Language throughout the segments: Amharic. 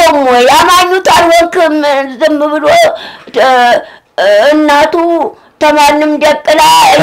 የለውም ወይ? አማኙት አልወክም ዝም ብሎ እ፣ እ፣ እናቱ ተማንም ደቅላ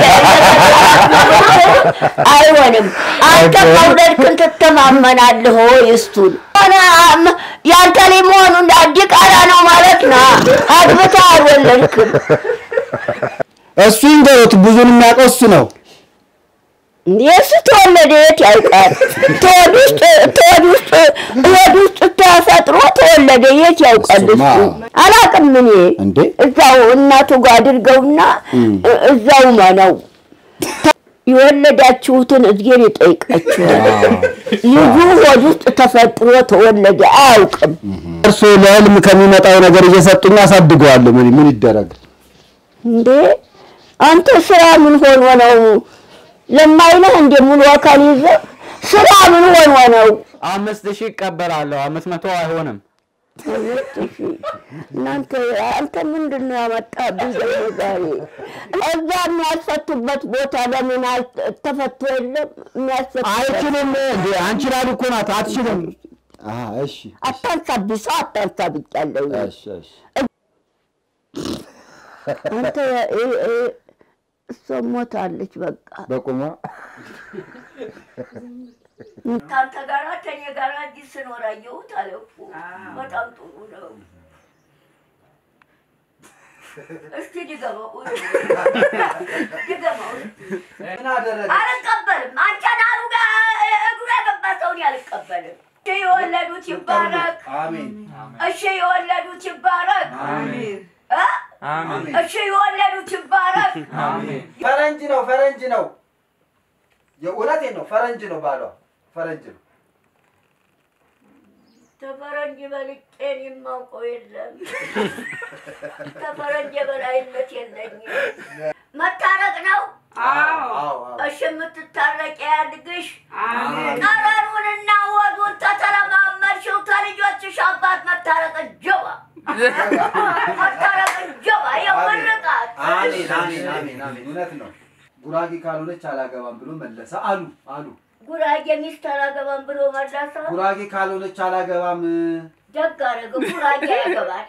አይሆንም። አንተ መውለድክን ትተማመናለህ ወይ? እሱን ሆነ አም- ያንተ ላይ መሆኑ ዲቃላ ነው ማለት ነው። አግብተህ አልወለድክም። እሱ ይንገሩት፣ ብዙን የሚያውቀው እሱ ነው። የእሱ ተወለደ የት ያውቃል? ተወድ ውስጥ ተወድ ውስጥ ሆድ ውስጥ ተፈጥሮ ተወለደ የት ያውቃል? እሱ እሱማ። አላውቅም እኔ እንዴ እዛው እናቱ ጋር አድርገውና እ- እዛው ነው የወለዳችሁትን እግዜር ይጠይቃችኋል። ልጁ ሆድ ውስጥ ተፈጥሮ ተወለደ አያውቅም። እርሱ ለህልም ከሚመጣው ነገር እየሰጡኝ አሳድገዋለሁ። ምን ምን ይደረግ? እንዴ አንተ ስራ ምን ሆኖ ነው ለማይለህ እንደ ሙሉ አካል ይዘህ ስራ ምን ሆኖ ነው? አምስት ሺህ ይቀበላለሁ። አምስት መቶ አይሆንም። ሁለት ሺህ እናንተ አንተ ምንድን ነው ያመጣብኝ ደግሞ ዛሬ? እዛ የሚያስፈቱበት ቦታ ለምን አል- ተፈቶ የለም የሚያስፈቱ አይችልም እንዴ አንቺ ላሉ እኮ ናት። አትችልም። አሃ እሺ አታንሳብኝ፣ ሰው አታንሳብኛለሁ። እሺ እሺ አንተ እ- እ- እሷ ሞታለች በቃ በቁሟ ከአንተ ጋር ከኔ ጋር እዚህ ስኖር አየሁት አለ እኮ በጣም ጥሩ ነው። እስኪ ድገመው ድገመው። ምን አደረገ? አልቀበልም። አንተን አሉ ጋር እግሩ የገባ ሰውን አልቀበልም። እሺ የወለዱት ይባረክ። አሜን እሺ የወለዱት ይባረክ። አሜን እ? አሜን። እሺ የወለዱት ይባረክ። ፈረንጅ ነው ፈረንጅ ነው። የእውነቴን ነው ፈረንጅ ነው ባሏ ፈረንጅ ነው። ተፈረንጅ በልጬን የማውቀው የለም። ተፈረንጅ የበላይነት የለኝም። መታረቅ ነው። አዎ አዎ እሺ የምትታረቂ ያድግሽ። ጠረኑንና ወዱን ተተለማመድሽው ተልጆችሽ አባት መታረቅ ጀባ መታረቅ ጀባ የምርቃት አሜን አሜን አሜን አሜን። እውነት ነው። ጉራጌ ካልሆነች አላገባም ብሎ መለሰ አሉ አሉ። ጉራጌ ሚስት አላገባም ብሎ መለሰ። ጉራጌ ካልሆነች አላገባም። ደግ አደረገ። ጉራጌ ያገባል።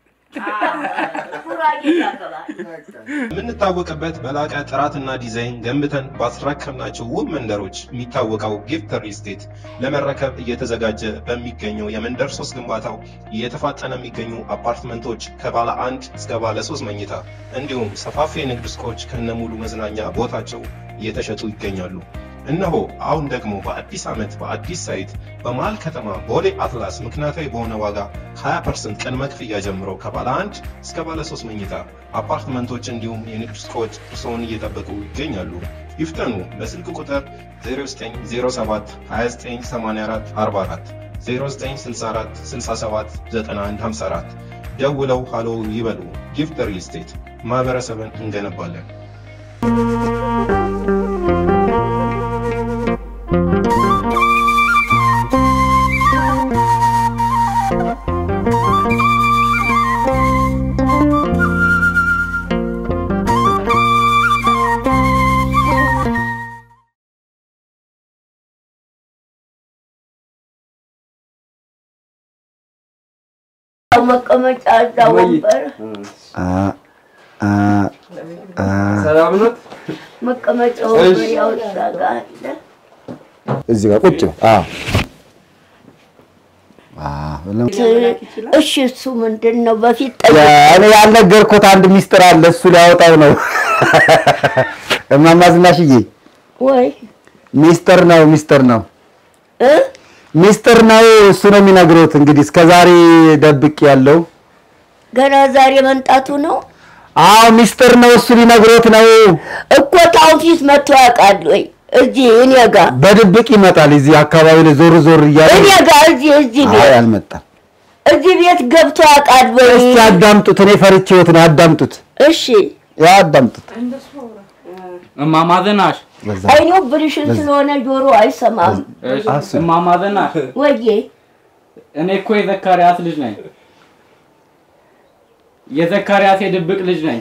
ጉራጌ ያገባል። የምንታወቅበት በላቀ ጥራትና ዲዛይን ገንብተን ባስረከብናቸው ውብ መንደሮች የሚታወቀው ጊፍት ሪል ስቴት ለመረከብ እየተዘጋጀ በሚገኘው የመንደር ሶስት ግንባታው እየተፋጠነ የሚገኙ አፓርትመንቶች ከባለ አንድ እስከ ባለ ሶስት መኝታ እንዲሁም ሰፋፊ የንግድ ሱቆች ከነሙሉ መዝናኛ ቦታቸው እየተሸጡ ይገኛሉ። እነሆ አሁን ደግሞ በአዲስ ዓመት በአዲስ ሳይት በመሃል ከተማ ቦሌ አትላስ ምክንያታዊ በሆነ ዋጋ 20% ቅድመ ክፍያ ጀምሮ ከባለ አንድ እስከ ባለ ሶስት መኝታ አፓርትመንቶች እንዲሁም የንግድ ሱቆች እርስዎን እየጠበቁ ይገኛሉ። ይፍጠኑ። በስልክ ቁጥር 0907 2984 44 0964 67 9154 ደውለው ሃሎ ይበሉ። ጊፍት ሪል ስቴት ማህበረሰብን እንገነባለን። መቀመጫ እዛ ወንበር ሰላም ነው። መቀመጫ ወንበር ያው እዛ ጋ አለ። እዚህ ጋር ቁጭ በል። አዎ አዎ ለም- እሺ እሱ ምንድን ነው? በፊት ጠይቅ እኔ ያልነገርኩት አንድ ሚስጥር አለ። እሱ ሊያወጣው ነው። እማማ ዝናሽዬ ወይ ሚስጥር ነው፣ ሚስጥር ነው፣ እ ሚስጥር ነው። እሱ ነው የሚነግሩት። እንግዲህ እስከ ዛሬ ደብቅ ያለው ገና ዛሬ መምጣቱ ነው አዎ ሚስጥር ነው። እሱ ሊነግሮት ነው። እኮ ታውን ፊት መጥቶ ያውቃል ወይ? እዚህ እኔ ጋ በድብቅ ይመጣል። እዚህ አካባቢ ላይ ዞር ዞር እያለ እኔ ጋ እዚህ እዚህ አይ ቤት አልመጣም። እዚህ ቤት ገብቶ ያውቃል ወይ? እስቲ አዳምጡት። እኔ ፈርቼዎት ነው። አዳምጡት፣ እሺ ያ አዳምጡት። እማማ ዝናሽ በዛ አይኔው ብልሽን ስለሆነ ጆሮ አይሰማም። እሺ፣ እማማ ዝናሽ ወዬ እኔ እኮ የዘካርያስ ልጅ ነኝ። የዘካርያስ የድብቅ ልጅ ነኝ።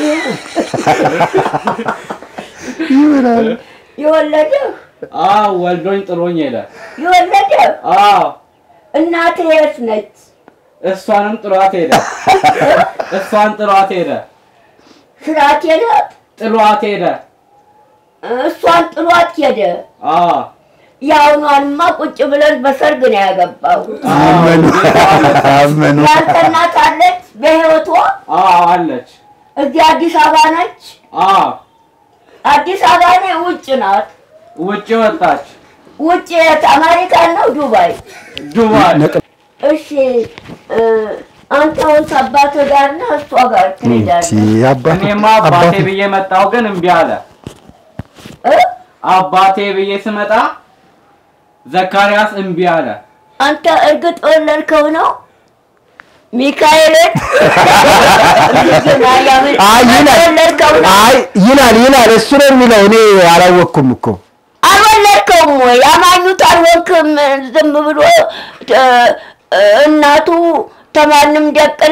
የወለደህ አዎ ወልዶኝ ጥሎኝ ሄደ። የወለደህ አዎ እናትህ የት ነች? እሷንም ጥሏት ሄደ። እሷን ጥሏት ሄደ። ስራት ሄደ። ጥሏት ሄደ። እሷን ጥሏት ሄደ። አዎ የአሁኗንማ ቁጭ ብለን በሰርግ ነው ያገባው። አመኑ አመኑ። ያንተ እናት አለች በህይወቷ አዎ አለች። እዚህ አዲስ አበባ ነች። አዎ አዲስ አበባ ነው ውጭ ናት። ውጭ ወጣች። ውጭ የት? አሜሪካን ነው ዱባይ? ዱባይ እሺ እ፣ አንተ አሁን ከአባትህ ጋር ነህ እሷ ጋር ትሄዳለህ እቺ አባት እኔማ አባቴ አባት ብዬ መጣሁ፣ ግን እምቢ አለ። እ? አባቴ ብዬ ስመጣ ዘካርያስ እምቢ አለ። አንተ እርግጥ ወለድከው ነው ሚካኤልን አይ ይላል ወለድከው ነው አይ ይላል ይላል እሱ ነው የሚለው እኔ አላወቅኩም እኮ አልወለድከውም ወይ አማኙት አልወክም ዝም ብሎ እ፣ እናቱ ተማንም ደቅላ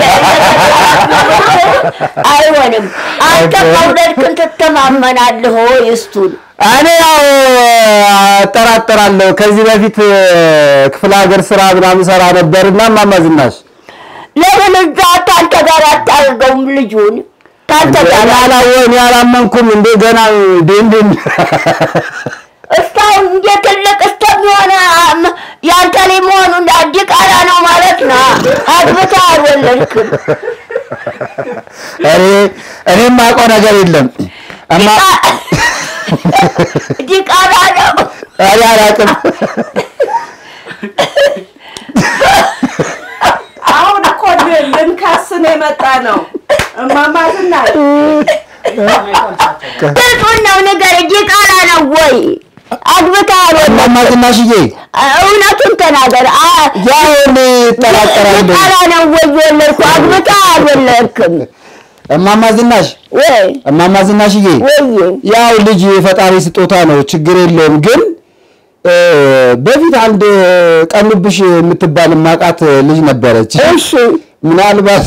አይሆንም አንተ መውለድክን ትተማመናለህ ወይ እሱን እኔ ያው እጠራጠራለሁ ከዚህ በፊት ክፍለ ሀገር ስራ ምናምን ሰራ ነበርና እማማ ዝናሽ ለምን እዛ ታንተ ጋር አታርገውም ልጁን ታንተ እኔ ጋር አላወ እኔ አላመንኩም እንዴ ገና ዴንዴን እስካሁን እንደ ትልቅ እስከሚሆነ አም- ያንተ ላይ መሆኑ እንደ ዲቃላ ነው ማለት ነው። አግብተህ አልወለድክም። እኔ እኔ የማውቀው ነገር የለም እማ ዲቃላ ነው። እኔ አላውቅም አሁን እኮ ል- ልንካስን የመጣ ነው። እማማ ዝናሽ ግልጹን ነው ንገር። ዲቃላ ነው ወይ አግብተህ አልወለድክም? እማማ ዝናሽዬ እውነቱን ተናገር። አ- ያው እኔ እጠራጠራለሁ ዲቃላ ነው ወይ የወለድኩ? አግብተህ አልወለድክም እማማ ዝናሽ ወይ እማማ ዝናሽዬ ወይ ያው ልጅ የፈጣሪ ስጦታ ነው፣ ችግር የለውም። ግን እ፣ በፊት አንድ ቀኑብሽ የምትባል ማቃት ልጅ ነበረች። እሺ ምናልባት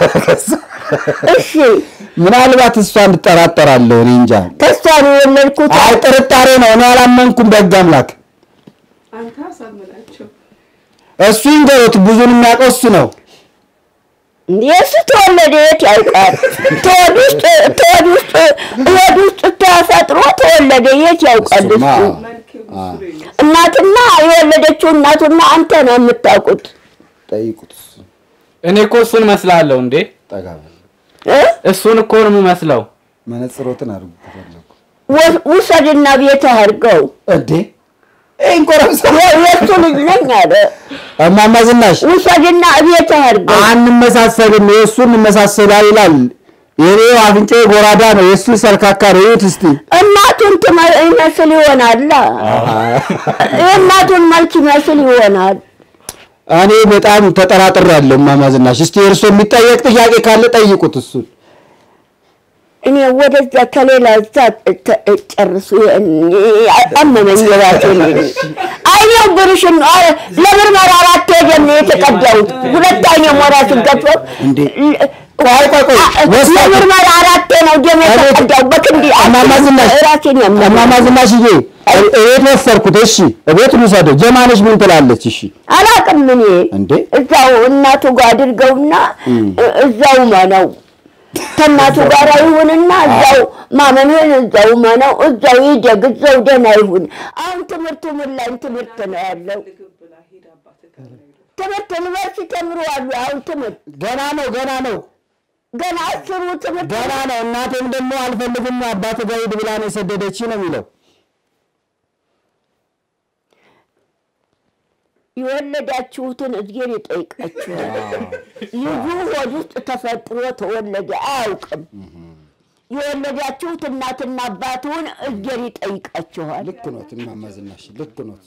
እሺ ምናልባት እሷን እጠራጠራለሁ። እኔ እንጃ። ከሷ ነው የወለድኩት። አይ ጥርጣሬ ነው። እኔ አላመንኩም። በሕግ አምላክ አንተ አሳምናቸው። እሱ ይንገሩት። ብዙን የሚያውቀው እሱ ነው። የእሱ ተወለደ የት ያውቃል? ተወድ ውስጥ ተወድ ውስጥ ተወድ ውስጥ ተፈጥሮ ተወለደ የት ያውቃል? እሱማ እሱ መልክ ምስሉ ይመስል እናትና የወለደችው እናቱና አንተ ነው የምታውቁት ጠይቁት። እኔ እኮ እሱን መስላለሁ እንዴ? ጠጋ በል። እ? እሱን እኮ ነው የምመስለው። መነጽሮትን አድርጉ ከፈለጉ። ወ- ውሰድና ቤት አድርገው እንዴ ይህን ቆረምሰ የ- የእሱ ልጅ ነኝ አለ። እማማ ዝናሽ ውሰድና ቤት አድርገው አንመሳሰልም፣ የእሱ እንመሳሰላል ይላል። የኔ አፍንጫ ጎራዳ ነው፣ የእሱ ሰልካካ ነው። ይሁት እስቲ እናቱን ትመ- ይመስል ይሆናል። የእናቱን መልክ ይመስል ይሆናል። እኔ በጣም ተጠራጥሬያለሁ እማማ ዝናሽ። እስቲ እርሶ የሚጠየቅ ጥያቄ ካለ ጠይቁት እሱን። እኔ ወደዛ ከሌላ እዛ ተ- ጨርሱ አመመኝ ራሴ አይኔው ብርሽን ነው ኧረ ለምርመራ አራት ሄደን ነው የተቀዳሁት ሁለት አይኔ ሞራ ሲገፈ እንዴ ቆይ ቆይ ቆይ ወስዳችሁ ለምርመራ አራቴ ነው ደም የተቀዳው በክንዲ እማማ ዝናሽ ራሴን ያመመኝ እማማ ዝናሽዬ እቤት ወሰድኩት። እሺ እቤት ልውሰደው። ጀማነሽ ምን ትላለች? እሺ አላውቅም እኔ እንዴ እዛው እናቱ ጋር አድርገውና እ- እዛው መነው ከእናቱ ጋር ይሁንና እዛው ማመንህን እዛው መነው እዛው ይደግ እዛው ደህና ይሁን። አሁን ትምህርቱ ምን ላይ ትምህርት ነው ያለው? ምግብ ብላ ሂድ አባትህ ጋር ነው የሄደው። ትምህርት ዩኒቨርሲቲ ተምረዋል። አሁን ትምህርት ገና ነው ገና ነው ገና አስሩ ትምህርት ገና ነው። እናቴም ደግሞ አልፈልግም አባት ጋር ሂድ ብላ ነው የሰደደች ነው የሚለው። የወለዳችሁትን እግዜር ይጠይቃችኋል። ልጁ ሆድ ውስጥ ተፈጥሮ ተወለደ አያውቅም። የወለዳችሁት እናትና አባቱን እግዜር ይጠይቃችኋል። ልክ ኖት እማማ ዝናሽ ልክ ኖት።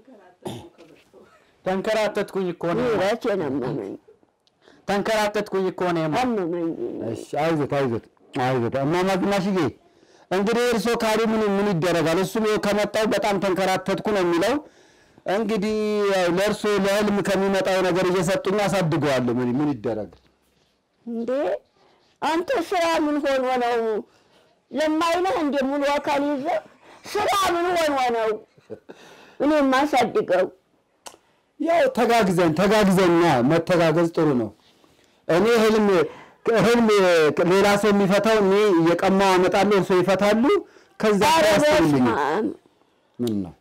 ተንከራተትኩኝ እኮ ነው ራሴን አመመኝ ተንከራተትኩኝ እኮ ነው የማ- አመመኝ። እሺ አይዞት አይዞት አይዞት እማማ ዝናሽዬ እንግዲህ እርሶ ካሉ ምን ምን ይደረጋል? እሱም ይኸው ከመጣው በጣም ተንከራተትኩ ነው የሚለው። እንግዲህ ያው ለእርሶ ለህልም ከሚመጣው ነገር እየሰጡኝ አሳድገዋለሁ። ምን ምን ይደረግ? እንዴ አንተ ስራ ምን ሆኖ ነው? ለማይነህ እንደ ሙሉ አካል ይዘህ ስራ ምን ሆኖ ነው? እኔ የማሳድገው ያው ተጋግዘን ተጋግዘን መተጋገዝ ጥሩ ነው። እኔ ህልም ህልም ሌላ ሰው የሚፈታው እኔ እየቀማው አመጣለሁ፣ እርሶ ይፈታሉ። ከዛ ኧረ ያስተውልኝ በስመ አብ። ምን ነው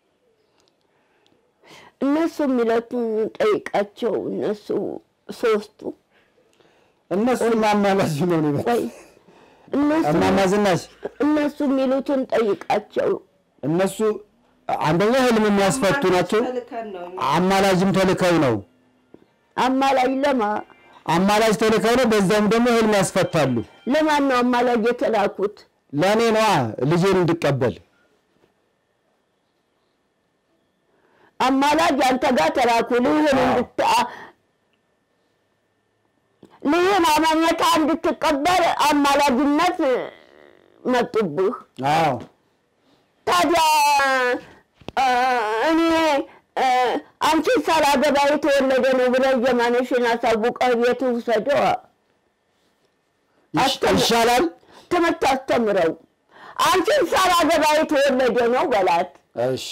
እነሱ የሚለቱን ጠይቃቸው። እነሱ ሶስቱ እነሱ ማማላጅ ነው ነው ቆይ እነሱ እማማ ዝናሽ እነሱ የሚሉትን ጠይቃቸው። እነሱ አንደኛ ህልም የሚያስፈቱ ናቸው። ተልከን ነው እኛ። አማላጅም ተልከው ነው አማላጅ ለማ አማላጅ ተልከው ነው። በዛውም ደግሞ ህልም ያስፈታሉ። ለማን ነው አማላጅ የተላኩት? ለእኔ ነዋ ልጄን እንድቀበል አማላጅ አንተ ጋር ተላኩ። ልህን እንድታ ልህን አማኘታ እንድትቀበል አማላጅነት መጡብህ። አዎ ታዲያ አ፣ እኔ አ፣ አንቺን ሳላገባ የተወለደ ነው ብለህ የማነሽን አሳውቀህ ቤት ውሰደው። ይሽ- አስተምር- ይሻላል። ትምህርት አስተምረው። አንቺን ሳላገባ የተወለደ ነው በላት። እሺ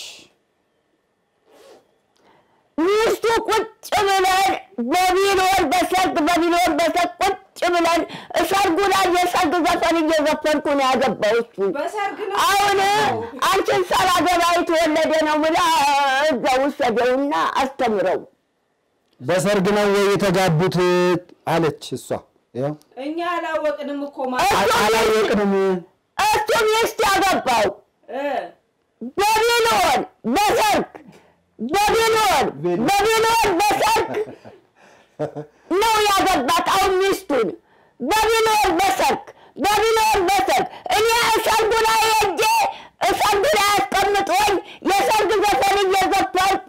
ሚስቱ ቁጭ ብለን በቢሎን በሰርግ በቢሎን በሰርግ ቁጭ ብለን ሰርጉ ላይ የሰርግ ዘፈን እየዘፈንኩ ነው ያገባው እሱ። በሰርግ ነው አሁን አንቺን ሳላገባ የተወለደ ነው ብላ እዛ ውሰደውና አስተምረው። በሰርግ ነው ወይ የተጋቡት አለች እሷ። ያው እኛ አላወቅንም እኮ እሱ ማለት አላወቅንም። እሱ ሚስት ያገባው እ በቢሎን በሰርግ በቢሎን በቢሎን በሰርግ ነው ያገባት። አሁን ሚስቱን በቢሎን በሰርግ በቢሎን በሰርግ እኔ ሰርጉ ላይ ሄጄ ሰርጉ ላይ አስቀምጦኝ የሰርግ ዘፈን እየዘፈንኩ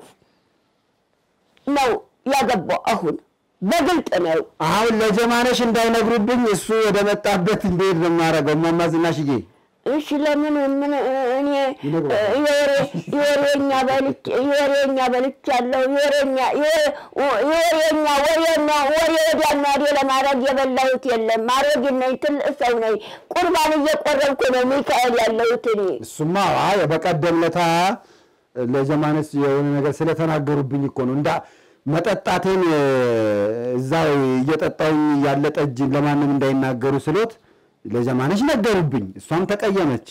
ነው ያገባው። አሁን በግልጥ ነው። አሁን ለጀማነሽ እንዳይነግሩብኝ እሱ ወደ መጣበት እንዴት ነው የማደርገው? እማማ ዝናሽዬ እሺ ለምን ምን እኔ ይነግሯል። የወሬ- የወሬኛ በልች የወሬኛ በልቻለሁ የወሬኛ የወሬኛ ወሬና ወሬ ወዲያና ወዲህ ለማድረግ የበላሁት የለም። አሮጊት ነኝ፣ ትልቅ ሰው ነኝ። ቁርባን እየቆረብኩ ነው ሚካኤል ያለሁት እኔ። እሱማ አይ በቀደም ለታ ለጀማነስ የሆነ ነገር ስለተናገሩብኝ እኮ ነው እንዳ መጠጣቴን እ፣ እዛው እየጠጣውኝ ያለ ጠጅ ለማንም እንዳይናገሩ ስሎት ለጀማነሽ ነገሩብኝ። እሷም ተቀየመች።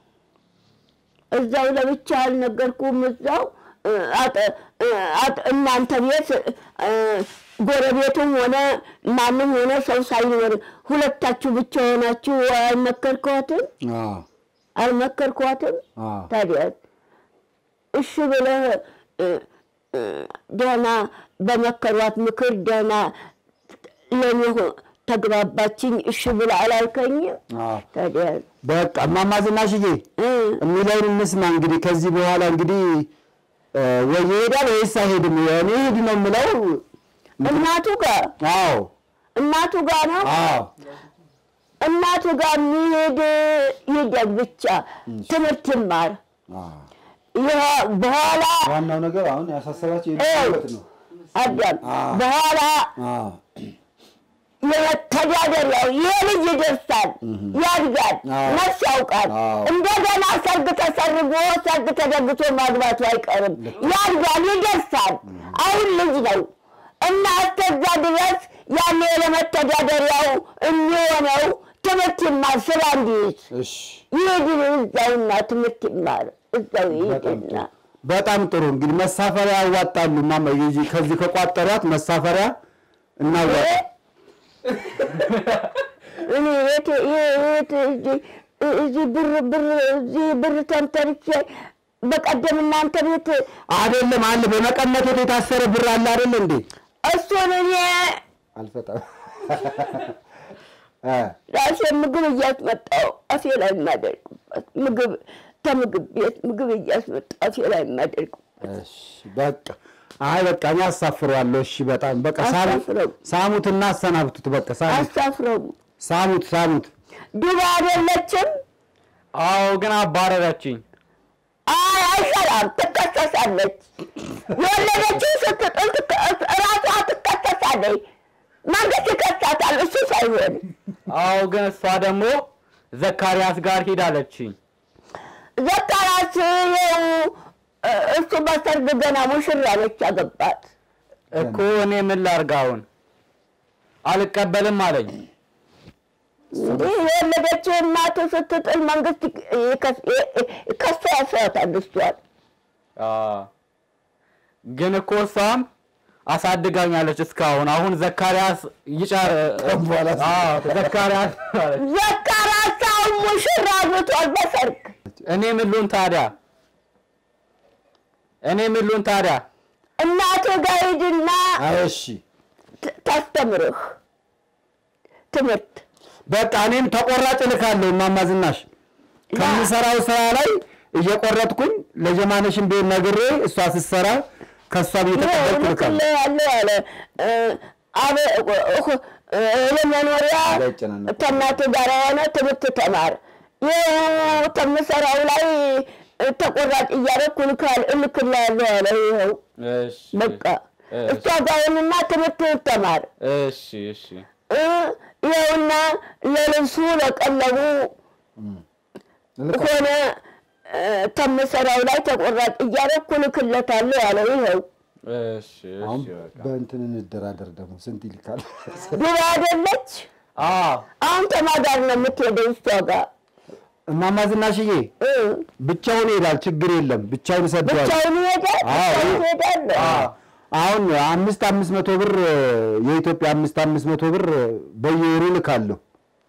እዛው ለብቻ አልነገርኩም። እዛው እ፣ አጠ- እ፣ አጠ- እናንተ ቤት እ፣ ጎረቤቱም ሆነ ማንም ሆነ ሰው ሳይኖር ሁለታችሁ ብቻ ሆናችሁ አልመከርኳትም አዎ አልመከርኳትም። አዎ ታዲያ እሺ ብለህ እ፣ እ፣ ደህና በመከሯት ምክር ደህና ለኔ ሆ- ተግባባችኝ። እሺ ብለህ አላልከኝም? አዎ ታዲያ በቃ እማማ ዝናሽዬ እ፣ የሚለውን እንስማ እንግዲህ። ከዚህ በኋላ እንግዲህ እ፣ ወይ ይሄዳል ወይስ አይሄድም? እኔ ሂድ ነው የምለው። እናቱ ጋር አዎ እናቱ ጋር ነው አዎ እናቱ ጋር የሚሄድ ይደግ ብቻ ትምህርት ይማር። አዎ። ይሄ በኋላ ዋናው ነገር አሁን ያሳሰባቸው ይኸው ነው። አዳም አዎ። በኋላ አዎ የመተዳደሪያው ይሄ ልጅ ይደርሳል፣ ያድጋል፣ አዎ። ነፍስ ያውቃል። አዎ። እንደገና ሰርግ ተሰርጎ ሰርግ ተደግሶ ማግባቱ አይቀርም። ያድጋል፣ ይደርሳል። አሁን ልጅ ነው እና እስከዛ ድረስ ያኔ ለመተዳደሪያው የሚሆነው ትምህርት ይማር፣ ስራ እንዲይዝ እሺ ይሄድ እዛውና ትምህርት ይማር እዛው በጣም ይሄድና ጥሩ። በጣም ጥሩ እንግዲህ መሳፈሪያ ያዋጣሉ። ማማ የዚህ ከዚህ ከቋጠሯት መሳፈሪያ እናዋጣ። እኔ የት የት እዚህ እዚህ ብር ብር እዚህ ብር ተንተርቼ በቀደም እናንተ ቤት አይደለም አለ በመቀነቶት የታሰረ ብር አለ አይደል እንዴ? እሱን እኔ አልፈጣም ራሴ ምግብ እያስመጣው አፌ ላይ የማደርግበት ምግብ ከምግብ ቤት ምግብ እያስመጣው አፌ ላይ የማደርግበት እሺ በቃ አይ በቃ እኔ አሳፍረዋለሁ። እሺ በጣም በቃ ሳሙት አሳፍረው። ሳሙትና አሰናብቱት። በቃ ሳሙት አሳፍረው ሳሙት ሳሙት። ዱባ አይደለችም። አዎ ግን አባረረችኝ። አይ አይሰራም፣ ትከሰሳለች። የወለደችው ስትጥል ትከ- ራሷ ትከሰሳለች። መንግስት ይከሳታል፣ እሱ ሳይሆን አዎ ግን እሷ ደግሞ ዘካርያስ ጋር ሂዳለችኝ። ዘካርያስ ይኸው እ- እሱ በሰርግ ገና ሙሽራ ነች ያገባት። እኮ እኔ ምን ላድርግ አሁን? አልቀበልም አለኝ። እንዲህ የወለደችው እናቱ ስትጥል መንግስት ከሷ ያስዋታል እሷን። አ፣ ግን እኮ እሷም አሳድጋኛለች እስካሁን። አሁን ዘካርያስ ይጫር በኋላ አዎ፣ ዘካርያስ አለች። ዘካርያስ አሁን ሙሽራ አግብቷል በሰርግ። እኔ ምን ልሁን ታዲያ? እኔ ምን ልሁን ታዲያ? እናቱ ጋር ሂድና እሺ ት- ታስተምርህ ትምህርት በቃ እኔም ተቆራጭ እልካለሁ እማማ ዝናሽ ከምሰራው ስራ ላይ እየቆረጥኩኝ ለጀማነሽን ቢሆን ነግሬ እሷ ስትሰራ ከእሷ እየተቀበልኩ እልካለሁ። ያለ ያለ ለመኖሪያ እንዳይጨናነቅ። ከእናቱ ጋር የሆነ ትምህርት ተማር። ይኸው ከምሰራው ላይ ተቆራጭ እያደረኩ ልካል እልክልሃለሁ ያለ ይኸው እሺ በቃ እሺ፣ እሷ ጋር ሆንና ትምህርት ተማር። እሺ እሺ እ ይኸውና ለልብሱ ለቀለቡ እልካለሁ። ሆነ እ፣ ከምሰራው ላይ ተቆራጭ እያደረኩ ልክለታለሁ ያለው ይኸው እሺ አሁን እሺ በቃ በእንትን እንደራደር ደግሞ ስንት ይልካል? ድሮ አይደለች አዎ አሁን ተማጋር ነው የምትሄደው እሷ ጋር እማማ ዝናሽዬ እ፣ ብቻውን ይሄዳል፣ ችግር የለም ብቻውን ይሰደዋል። ብቻውን ይሄዳል አዎ። ብቻውን ይሄዳል አሁን አምስት አምስት መቶ ብር የኢትዮጵያ አምስት አምስት መቶ ብር በየወሩ ልካለሁ።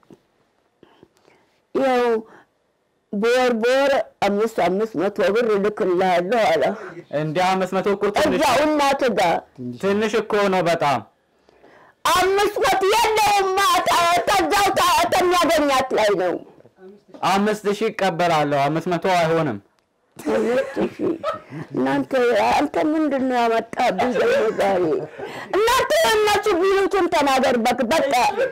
ይኸው በወር በወር አምስት አምስት መቶ ብር እልክልሃለሁ አለ እንደ አምስት መቶ እኮ ትንሽ እዛው እናት ጋር ትንሽ እኮ ነው በጣም አምስት መቶ የለውም ተዛው ተሚያገኛት ላይ ነው አምስት ሺህ ይቀበላለሁ። አምስት መቶ አይሆንም። ሁለት ሺህ እናንተ አንተ ምንድን ነው ያመጣብኝ ደግሞ ዛሬ? እናንተ እነሱ ቢሉትን ተናገር በቅ በቃ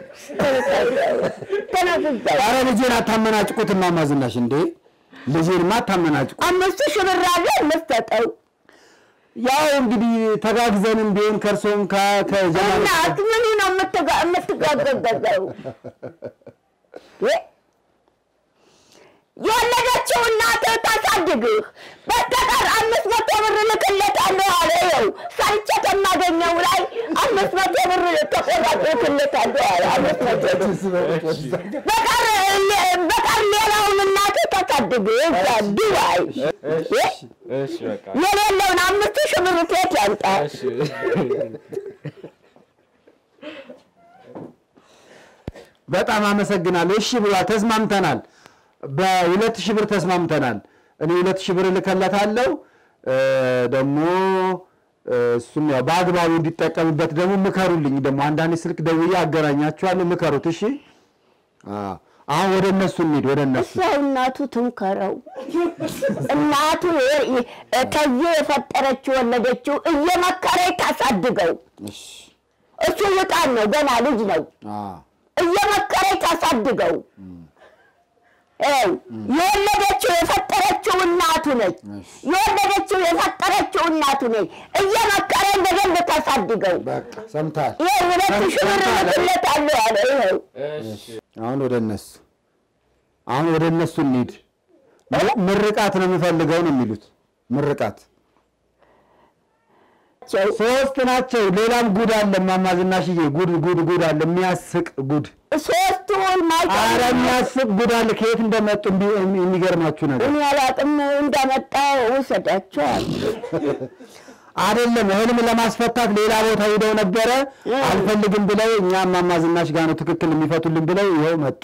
ተነስዛ ኧረ ልጄን አታመናጭቁት እማማ ዝናሽ እንዴ! ልጄንማ አታመናጭቁ። አምስት ሺህ ብር አለ እንስጠው። ያው እንግዲህ ተጋግዘንም ቢሆን ከእርሶም ከጀማ እናት ምኑ ነው የምትጋ- የምትጋገዘው? እ? የወለደችው እናት ታሳድግህ። በስተቀር አምስት መቶ ብር ልክለታለሁ አለ። ይኸው ሰርቼ ከማገኘው ላይ አምስት መቶ ብር ተቆራጭ ልክለታለሁ አለ። አምስት መቶ ብር በቀር በቀር ሌላውን እናት ታሳድግህ እዛ ዱባይ እ? እሺ በቃ የሌለውን አምስት ሺህ ብር ሴት ያምጣ። እሺ በጣም አመሰግናለሁ። እሺ ብሏል፣ ተስማምተናል። በሁለት ሺህ ብር ተስማምተናል። እኔ ሁለት ሺህ ብር እልከለታለሁ እ፣ ደግሞ እ፣ እሱም ያው በአግባቡ እንዲጠቀምበት ደግሞ ምከሩልኝ። ደግሞ አንዳንድ ስልክ ደውዬ አገናኛችኋለሁ፣ ምከሩት። እሺ አዎ። አሁን ወደ እነሱ እንሂድ፣ ወደ እነሱ እሷ እናቱ ትንከረው። እናቱ የ- ከዚህ የፈጠረችው ወለደችው እየመከረች ታሳድገው። እሺ እሱ ውጣን ነው ገና ልጅ ነው። አዎ እየመከረች ታሳድገው። ይኸው የወለደችው የፈጠረችው እናቱ ነች። እሺ። የወለደችው የፈጠረችው እናቱ ነች። እየመከረች በደንብ ታሳድገው። በቃ ሰምተሃል። ይኸው ሁለት ሺህ ብር እልክለታለሁ ያለ ይኸው እሺ አሁን ወደ እነሱ አሁን ወደ እነሱ እንሂድ። ም- ምርቃት ነው የምፈልገው ነው የሚሉት። ምርቃት ቸው ሶስት ናቸው። ሌላም ጉድ አለ እማማ ዝናሽዬ፣ ጉድ ጉድ ጉድ አለ፣ የሚያስቅ ጉድ። ሶስቱን አረ ማይቀር የሚያስቅ ጉድ አለ። ከየት እንደመጡ እንዲ- የሚገርማችሁ ነገር እኔ አላቅም እንዳመጣው ውሰዳቸዋል። አይደለም። ህልም ለማስፈታት ሌላ ቦታ ሂደው ነበረ፣ አልፈልግም ብለው እኛ እማማ ዝናሽ ጋር ነው ትክክል የሚፈቱልን ብለው ይኸው መጡ።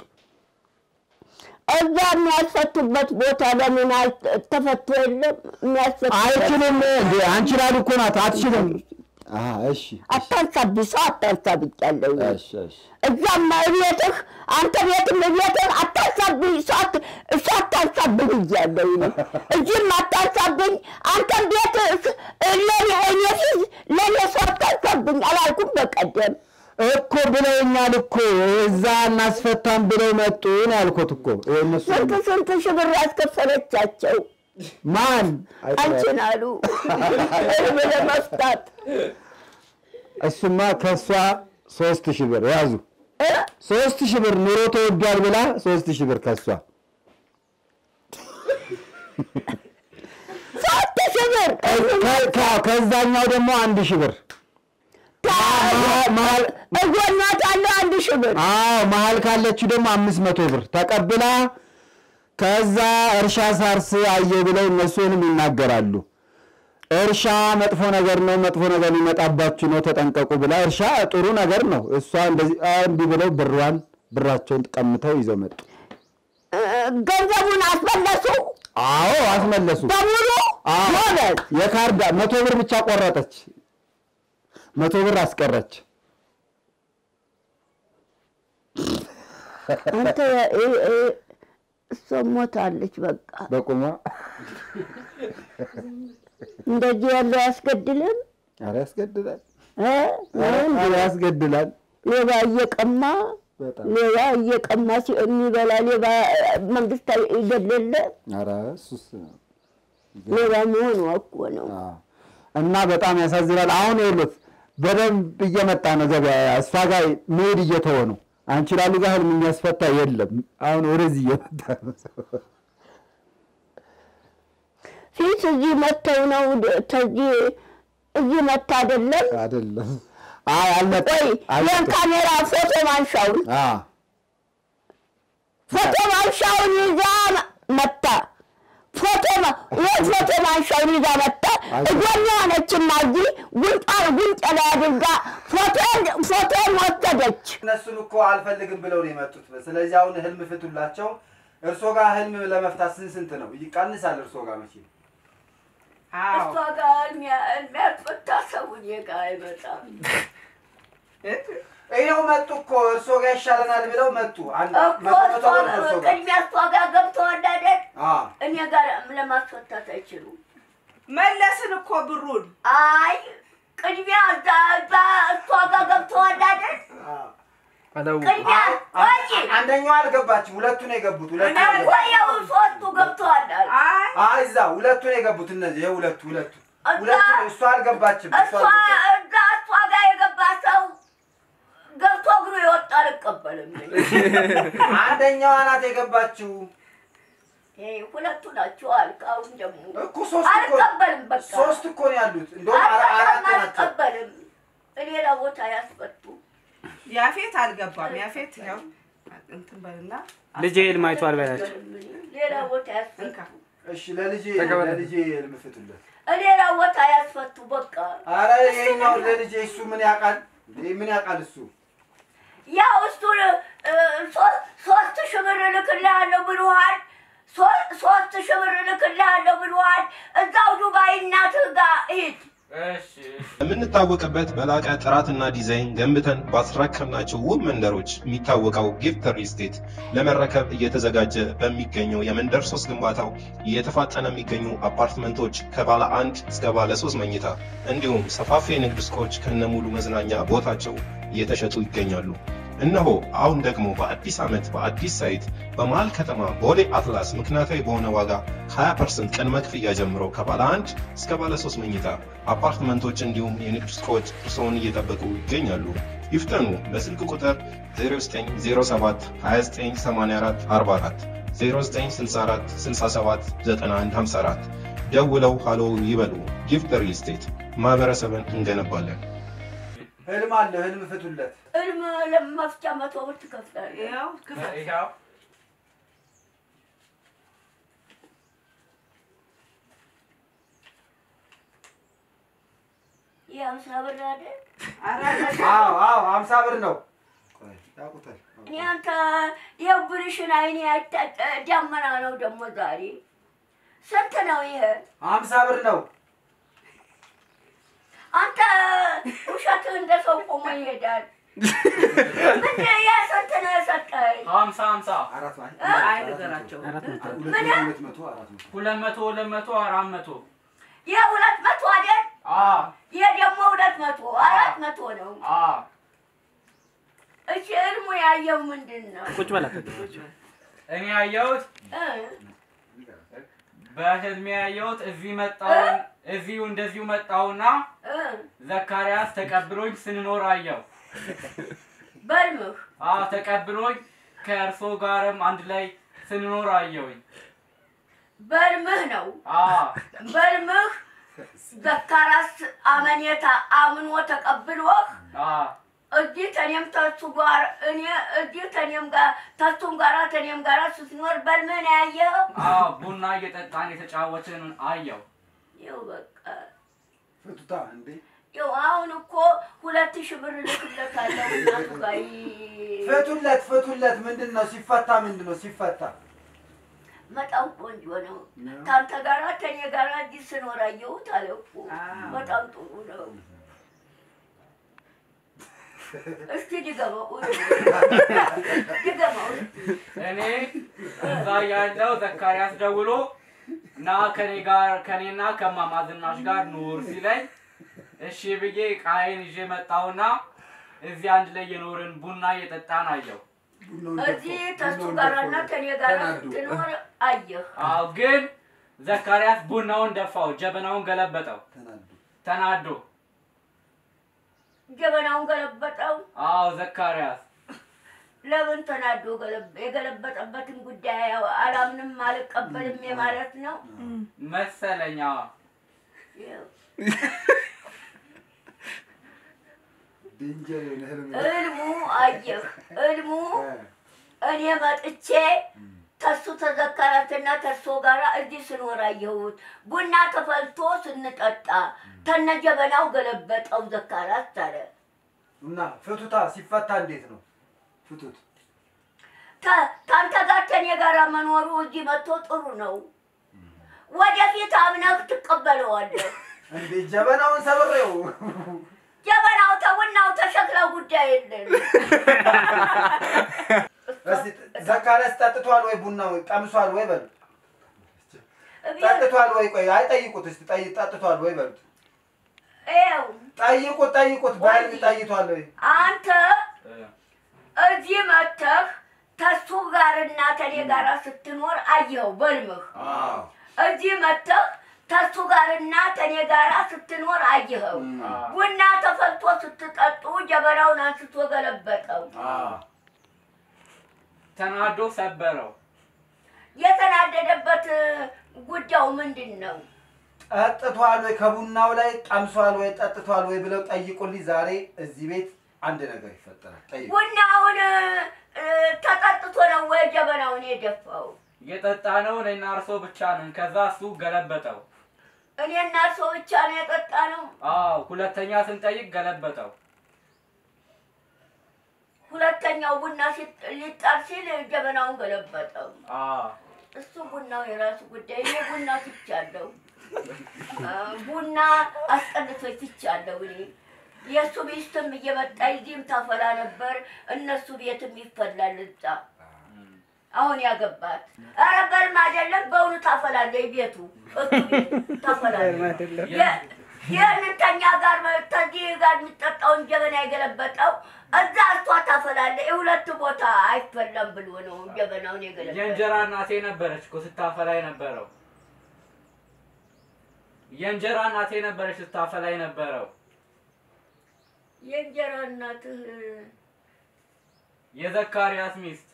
እዛ የሚያስፈቱበት ቦታ ለምን አል- ተፈቶ የለም? የሚያስፈቱ አይችልም እንዴ አንቺ ላሉ እኮ ናት። አትችልም። አሀ፣ እሺ አታንሳብኝ፣ ሰው አታንሳብኛለሁ። እሺ እሺ እዛም ቤትህ አንተ ቤትም ቤትህ አታንሳብኝ፣ ሰው አት- እሱ አታንሳብኝ እያለሁ እዚህም አታንሳብኝ፣ አንተም ቤት ለኔ እኔ ፊት ለእኔ ሰው አታንሳብኝ አላልኩም በቀደም እኮ ብለውኛል እኮ እዛ እናስፈታም ብለው መጡ ነው ያልኩት እኮ ይኸው እነሱ ስንት ስንት ሺህ ብር ያስከፈለቻቸው ማን አንቺን አሉ እርም ለመፍታት እሱማ ከእሷ ሶስት ሺህ ብር ያዙ እ? ሶስት ሺህ ብር ኑሮ ተወዷል ብላ ሶስት ሺህ ብር ከእሷ ሶስት ሺህ ብር ከ- ከ- ከዛኛው ደግሞ አንድ ሺህ ብር መሀል እጎናት አለው አንድ ሺህ ብር አዎ መሀል ካለችው ደግሞ አምስት መቶ ብር ተቀብላ ከዛ እርሻ ሳርስ አየሁ ብለው እነሱንም ይናገራሉ። እርሻ መጥፎ ነገር ነው፣ መጥፎ ነገር ሊመጣባችሁ ነው፣ ተጠንቀቁ ብላ እርሻ ጥሩ ነገር ነው። እሷ እንደዚህ አ፣ እንዲህ ብለው ብሯን ብራቸውን ቀምተው ይዘው መጡ። እ፣ ገንዘቡን አስመለሱ አዎ አስመለሱ። በሙሉ አዎ ጎበዝ የካርድ መቶ ብር ብቻ ቆረጠች፣ መቶ ብር አስቀረች። አንተ እ፣ እ፣ እሷ ሞታለች በቃ በቁሟ እንደዚህ ያለው አያስገድልም ኧረ ያስገድላል፣ እ? ኧረ ያስገድላል ሌባ እየቀማ በጣም ሌባ እየቀማ ሲ- የሚበላ ሌባ መንግስት ይገለለ ኧረ እሱስ ሌባ መሆኑ እኮ ነው። አዎ። እና በጣም ያሳዝናል። አሁን ይኸውልህ በደንብ እየመጣ ነው ገበያ። እሷ ጋር መሄድ እየተወ ነው። አንቺ ላሉ ጋር ህልም የሚያስፈታ የለም። አሁን ወደዚህ እየመጣ ነው። ፊት እዚህ መተው ነው ተዚህ እዚህ መታ አይደለም አይደለም። አይ አልመጣ ወይ ይህን ካሜራ ፎቶ ማንሻውን አዎ ፎቶ ማንሻውን ይዛ መታ ፎቶ ማ- ይህ ፎቶ ማንሻውን ይዛ መታ እጎኛ ሆነችና እዚህ ጉንጯን ጉንጭ ላይ አድርጋ ፎቶን ፎቶን ወሰደች። እነሱን እኮ አልፈልግም ብለው ነው የመጡት። ስለዚህ አሁን ህልም ፍቱላቸው። እርሶ ጋር ህልም ለመፍታት ስንት ስንት ነው ይቀንሳል? እርሶ ጋር መቼ አዎ ጋር የሚያስፈታ ሰው እኔ ጋር አይመጣም ይኸው መጡ እኮ እርሶ ጋር ይሻለናል ብለው መጡ። አንድ እኮ መቶ መቶ ብር ነው እርሶ ጋር ቅድሚያ እሷ ጋር ገብተዋል አይደል? አዎ። እኔ ጋር ለማስፈታት አይችሉም። መለስን እኮ ብሩን አይ ቅድሚያ እዛ እዛ እሷ ጋር ገብተዋል አይደል? ቅድሚያ አይ፣ ቆይ አንደኛው አልገባችም። ሁለቱ ነው የገቡት። ሁለቱ ነው የገቡት። ቆየው ሶስቱ ገብተዋል አሉ። አይ አይ እዛ ሁለቱ ነው የገቡት። እነዚህ ይኸው ሁለቱ ሁለቱ እዛ- ሁለቱ ነው። እሷ አልገባችም። እሷ እሷ አልገባችም። እዛ እሷ ጋር የገባ ሰው ገብቶ እግሩ የወጣ አልቀበልም። አንደኛዋ ናት የገባችው ይሄ ሁለቱ ናቸው አልክ። አሁን ደግሞ እኮ ሶስት እኮ አልቀበልም። በቃ ሶስት እኮ ነው ያሉት። እንደውም አራ- አራት አልቀበልም፣ ናቸው። አልቀበልም። ሌላ ቦታ ያስፈቱ። ያፌት አልገባም። ያፌት ያው እንትን በልና ልጄ ህልም አይቷል በላቸው። ሌላ ቦታ ያስፈቱ። እንካ እሺ ለልጄ ለልጄ ህልም ፍቱለት። ሌላ ቦታ ያስፈቱ። በቃ አረ ይሄኛው ለልጄ እሱ ምን ያውቃል? እንዴ ምን ያውቃል እሱ? ያው እሱን እ፣ ሶ- ሶስት ሺህ ብር እልክልሃለሁ ብሎሃል። ሶ- ሶስት ሺህ ብር እልክልሃለሁ ብሎሃል። እዛው ዱባይ እናትህ ጋር ሂድ። የምንታወቅበት በላቀ ጥራትና ዲዛይን ገንብተን ባስረከብናቸው ውብ መንደሮች የሚታወቀው ጊፍት ሪል ስቴት ለመረከብ እየተዘጋጀ በሚገኘው የመንደር ሶስት ግንባታው እየተፋጠነ የሚገኙ አፓርትመንቶች ከባለ አንድ እስከ ባለ ሶስት መኝታ እንዲሁም ሰፋፊ የንግድ ሱቆች ከነሙሉ መዝናኛ ቦታቸው እየተሸጡ ይገኛሉ። እነሆ አሁን ደግሞ በአዲስ ዓመት በአዲስ ሳይት በመሃል ከተማ ቦሌ አትላስ ምክንያታዊ በሆነ ዋጋ 20% ቅድመ ክፍያ ጀምሮ ከባለ አንድ እስከ ባለ ሶስት መኝታ አፓርትመንቶች እንዲሁም የንግድ ሱቆች እርስዎን እየጠበቁ ይገኛሉ። ይፍጠኑ። በስልክ ቁጥር 0907 2984 44 0964 67 9154 ደውለው ሃሎ ይበሉ። ጊፍት ሪል ስቴት ማህበረሰብን እንገነባለን። ህልም አለ ህልም ፍቱለት። እልም ለመፍቻ መቶ ብር ትከፍላለህ። ይኸው ክፈል። ይህ አምሳ ብር አይደል? ኧረ አዎ አዎ ሀምሳ ብር ነው። ቆይ ያውቁታል። እኔ አንተ የብርሽን አይኔ ያታ- ዳመና ነው ደግሞ ዛሬ ስንት ነው ይሄ? ሀምሳ ብር ነው። አንተ ውሸትህ እንደ ሰው ቆሞ ይሄዳል። ምንድን ይሄ ስንት ነው የሰጠኸኝ? ሀምሳ ሀምሳ አራት ማለት አይ ንገራቸው። ሁለት መቶ ሁለት መቶ አራት መቶ ሁለት መቶ ሁለት መቶ አራት መቶ ይሄ ሁለት መቶ አይደል? አ ይሄ ደግሞ ሁለት መቶ አራት መቶ ነው። አ እሺ እልሙ ያየው ምንድን ነው? ቁጭ በላ እኔ ያየሁት እ? በህልሜ ያየሁት እዚህ መጣውን እዚሁ እንደዚሁ መጣውና እ? ዘካርያስ ተቀብሎኝ ስንኖር አየው። በልምህ አ ተቀብሎኝ ከእርሶ ጋርም አንድ ላይ ስንኖር አየውኝ። በልምህ ነው አ በልምህ ዘካራስ አመኔታ አምኖ ተቀብሎህ አዎ እዚህ ተኔም ተሱ ጋር እኔ እዚህ ተኔም ጋር ተሱም ጋራ ተኔም ጋራ ስትኖር በልመን ያየኸው አዎ ቡና እየጠጣን የተጫወትን አየው። ይኸው በቃ ፍቱታ እንዴ ይኸው አሁን እኮ ሁለት ሺህ ብር ልክለታለሁ እናቱ ጋር ይ- ፍቱለት ፍቱለት ምንድን ነው ሲፈታ ምንድን ነው ሲፈታ በጣም ቆንጆ ነው። ከአንተ ጋራ ከኔ ጋራ እዚህ ስኖር አየሁት አለ እኮ በጣም ጥሩ ነው። እስቲ ድገመው ድገመው እስቲ። እኔ እዛ ያለው ዘካርያስ ደውሎ ና ከኔ ጋር ከኔና ከማማ ዝናሽ ጋር ኑር ሲለኝ እሺ ብዬ ቃይን ይዤ መጣሁና እዚህ አንድ ላይ የኖርን ቡና እየጠጣን አየው። እዚህ ተሱ ጋራና ከኔ ጋራ ስትኖር አየህ። አዎ ግን ዘካርያስ ቡናውን ደፋው፣ ጀበናውን ገለበጠው ተናዶ። ጀበናውን ገለበጠው። አዎ ዘካርያስ ለምን ተናዶ ገለበ- የገለበጠበትን ጉዳይ ያው አላምንም አልቀበልም የማለት ነው። መሰለኛ ይኸው ድንጀር የሆነ ህልም እልሙ አየህ፣ እልሙ እኔ መጥቼ ተሱ ተዘከራትና ተሶ ጋራ እዚህ ስኖር አየሁት። ቡና ተፈልቶ ስንጠጣ ተነ ጀበናው ገለበጠው ዘካራት አለ። እና ፍቱታ ሲፈታ እንዴት ነው ፍቱት ተ- ከአንተ ጋር ከኔ ጋር መኖሩ እዚህ መጥቶ ጥሩ ነው። ወደፊት አምነህ ትቀበለዋለህ። እንዴ ጀበናውን ሰብሬው ጀበናው ተቡናው ተሸክለው ጉዳይ የለን። እስቲ ዘካርያስ ጠጥቷል ወይ ቡናው ቀምሷል ወይ በሉ ጠጥቷል ወይ ቆይ አይጠይቁት እስቲ ጠይ ጠጥቷል ወይ በሉት ይኸው ጠይቁት ጠይቁት በህልም ጠይቷል ወይ አንተ እዚህ መጥተህ ተሱ ጋርና ከኔ ጋር ስትኖር አየኸው በልምህ። እዚህ መጥተህ ተሱ ጋርና ከኔ ጋር ስትኖር አየኸው። ቡና ተፈልቶ ስትጠጡ ጀበናውን አንስቶ ገለበጠው። ተናዶ ሰበረው። የተናደደበት ጉዳዩ ምንድን ነው? ጠጥቷል ወይ ከቡናው ላይ ቀምሷል ወይ ጠጥቷል ወይ ብለው ጠይቁልኝ ዛሬ እዚህ ቤት አንድ ነገር ይፈጠራል ጠይቁ ቡናውን እ፣ ተጠጥቶ ነው ወይ ጀበናውን የደፋው? የጠጣ ነው እኔና እርሶ ብቻ ነን። ከዛ እሱ ገለበጠው። እኔና ሰው ብቻ ነው የጠጣ ነው። አዎ ሁለተኛ ስንጠይቅ ገለበጠው። ሁለተኛው ቡና ሲጥ- ሊጣል ሲል ጀበናውን ገለበጠው። አዎ እሱ ቡናው የራሱ ጉዳይ። እኔ ቡና ትቻለሁ፣ አ፣ ቡና አስጠልቶኝ ትቻለሁ። እኔ የእሱ ሚስትም እየመጣ እዚህም ታፈላ ነበር፣ እነሱ ቤትም ይፈላል እዛ አሁን ያገባት ኧረ በልም አይደለም በእውኑ ታፈላለች ቤቱ እሱ ቤት ታፈላለች። የ- ይህንን ተኛ ጋር ከዚህ ጋር የሚጠጣውን ጀበና የገለበጠው እዛ እሷ ታፈላለች። የሁለት ቦታ አይፈላም ብሎ ነው ጀበናውን የገለበጠው። የእንጀራ እናቴ ነበረች እኮ ስታፈላ የነበረው። የእንጀራ እናቴ ነበረች ስታፈላ የነበረው። የእንጀራ እናትህ የዘካርያስ ሚስት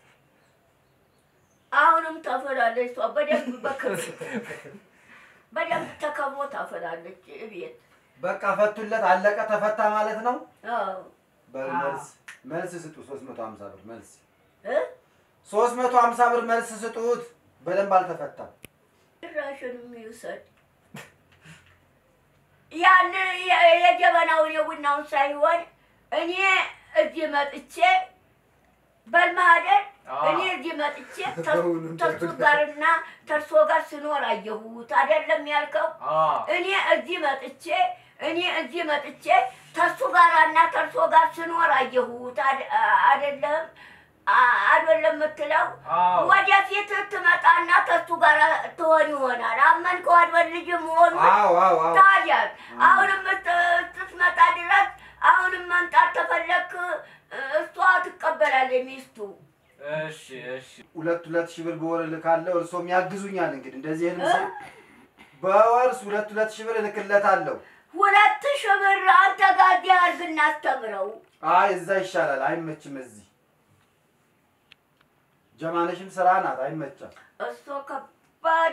አሁንም ታፈላለች። እሷ በደንብ በክብር በደንብ ተከብሮ ታፈላለች ቤት። በቃ ፈቱለት አለቀ ተፈታ ማለት ነው አዎ በል መልስ መልስ ስጡ ሶስት መቶ ሀምሳ ብር መልስ እ? ሶስት መቶ ሀምሳ ብር መልስ ስጡት በደንብ አልተፈታም ጭራሽንም ይውሰድ። ያን የ- የጀበናውን የቡናውን ሳይሆን እኔ እዚህ መጥቼ በልማደር አዎ። እኔ እዚህ መጥቼ ተሱ ጋርና ተርሶ ጋር ስኖር አየሁት አይደለም ያልከው? አዎ እኔ እዚህ መጥቼ እኔ እዚህ መጥቼ ተሱ ጋራና ተርሶ ጋር ስኖር አየሁት አደ- አይደለም አ- አይደለም የምትለው አዎ ወደፊት ትመጣና ከሱ ጋር ትሆን ይሆናል። አመንከው አይደል ልጅ መሆኑ አዎ አዎ አዎ ታዲያ አሁንም እት- ስትመጣ ድረስ አሁንም መምጣት ተፈለክ እሷ ትቀበላለች ሚስቱ። እሺ እሺ ሁለት ሁለት ሺህ ብር በወር እልካለሁ እርሶም ያግዙኛል እንግዲህ እንደዚህ ህልም ሲ በወር ሁለት ሁለት ሺህ ብር እልክለታለሁ ሁለት ሺህ ብር አንተ ጋር እዚህ አድርግ እናስተምረው። አይ እዛ ይሻላል አይመችም እዚህ ጀማነሽም ስራ ናት አይመቻም እሷ ከባድ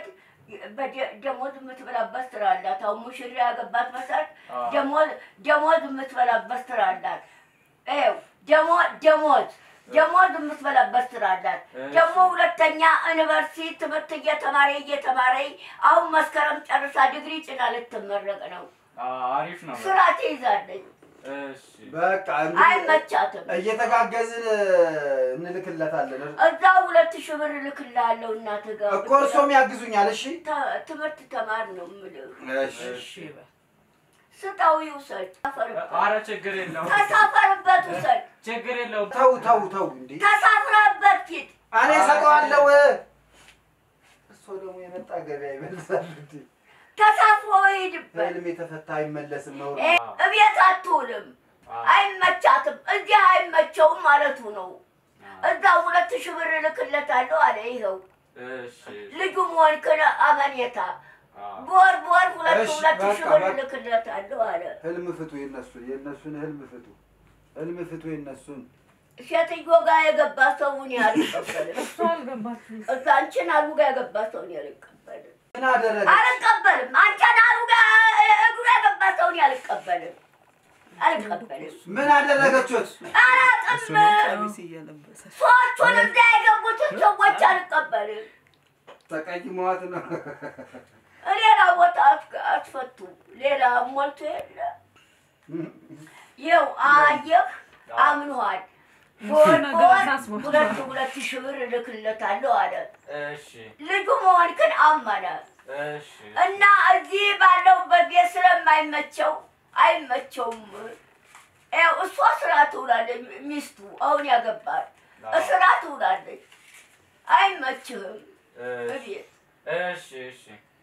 በደ- ደሞዝ የምትበላበት ስራ አላት። አሁን ሙሽራ ያገባት መሰረት አዎ። ደሞዝ ደሞዝ የምትበላበት ስራ አላት። ይኸው ደሞዝ ደሞዝ ደሞዝ የምትበላበት ስራ አላት። እሺ። ደግሞ ሁለተኛ ዩኒቨርሲቲ ትምህርት እየተማረ እየተማረ አሁን መስከረም ጨርሳ ዲግሪ ጭና ልትመረቅ ነው። አዎ፣ አሪፍ ነው። ስራ ትይዛለች። እሺ በቃ እንግዲህ አይመቻትም። እየተጋገዝን እንልክለታለን እዛ ሁለት ሺህ ብር እልክልሃለሁ እናትህ ጋር እኮ እርሶም ያግዙኛል። እሺ ተ- ትምህርት ተማር ነው የምልህ። እሺ እሺ በል። ስጠው ይውሰድ። ተሳፈርበት አረ ችግር የለውም ተሳፈርበት ውሰድ። ችግር የለውም። ተው ተው ተው እንዴ ተሳፍረበት ሂድ። እኔ እሰጠዋለሁ። እሱ ደግሞ የመጣ ገበያ ይመልሳል እንዴ? ተሳፍሮ ሂድበት። ህልም የተፈታ አይመለስም ነው። እ እቤት አትውልም። አዎ። አይመቻትም። እዚህ አይመቸውም ማለቱ ነው። እዛ ሁለት ሺህ ብር እልክለታለሁ አለ። ይኸው እሺ ልጁ መሆንክን አመኔታ አዎ። በወር በወር ሁለት እሺ፣ ሁለት ሺህ በቃ፣ ብር በቃ። እልክለታለሁ አለ። ህልም ፍቱ፣ የነሱን የነሱን ህልም ፍቱ፣ ህልም ፍቱ የነሱን። ሴትዮ ጋር የገባ ሰውን አልቀበልም። እሱ አልገባችም። እዛ አንቺን አሉ ጋር የገባ ሰውን አልቀበልም። ምን አደረገ? አልቀበልም። አንቺን አሉ ጋር እግሩ የገባ ሰውን አልቀበልም። አልቀበልም። ምን አደረገችት? አላቅም። ቀሚስ እየለበሰ ሰዎቹን እዛ የገቡትን ሰዎች አልቀበልም። ተቀይሟት ነው። ሌላ ቦታ አት- አትፈቱ። ሌላ ሞልቶ የለ ይኸው አየህ፣ አምኗል። በወር ነገር በወር አሳስቦታል። ሁለት ሁለት ሺህ ብር እልክለታለሁ አለ። እሺ ልጁ መሆንክን አመነ እሺ እና እዚህ ባለሁበት ቤት ስለማይመቸው አይመቸውም። ያው እሷ ስራ ትውላለች፣ ሚስቱ አሁን ያገባል ስራ ትውላለች። አይመችህም እሺ እቤት እሺ እሺ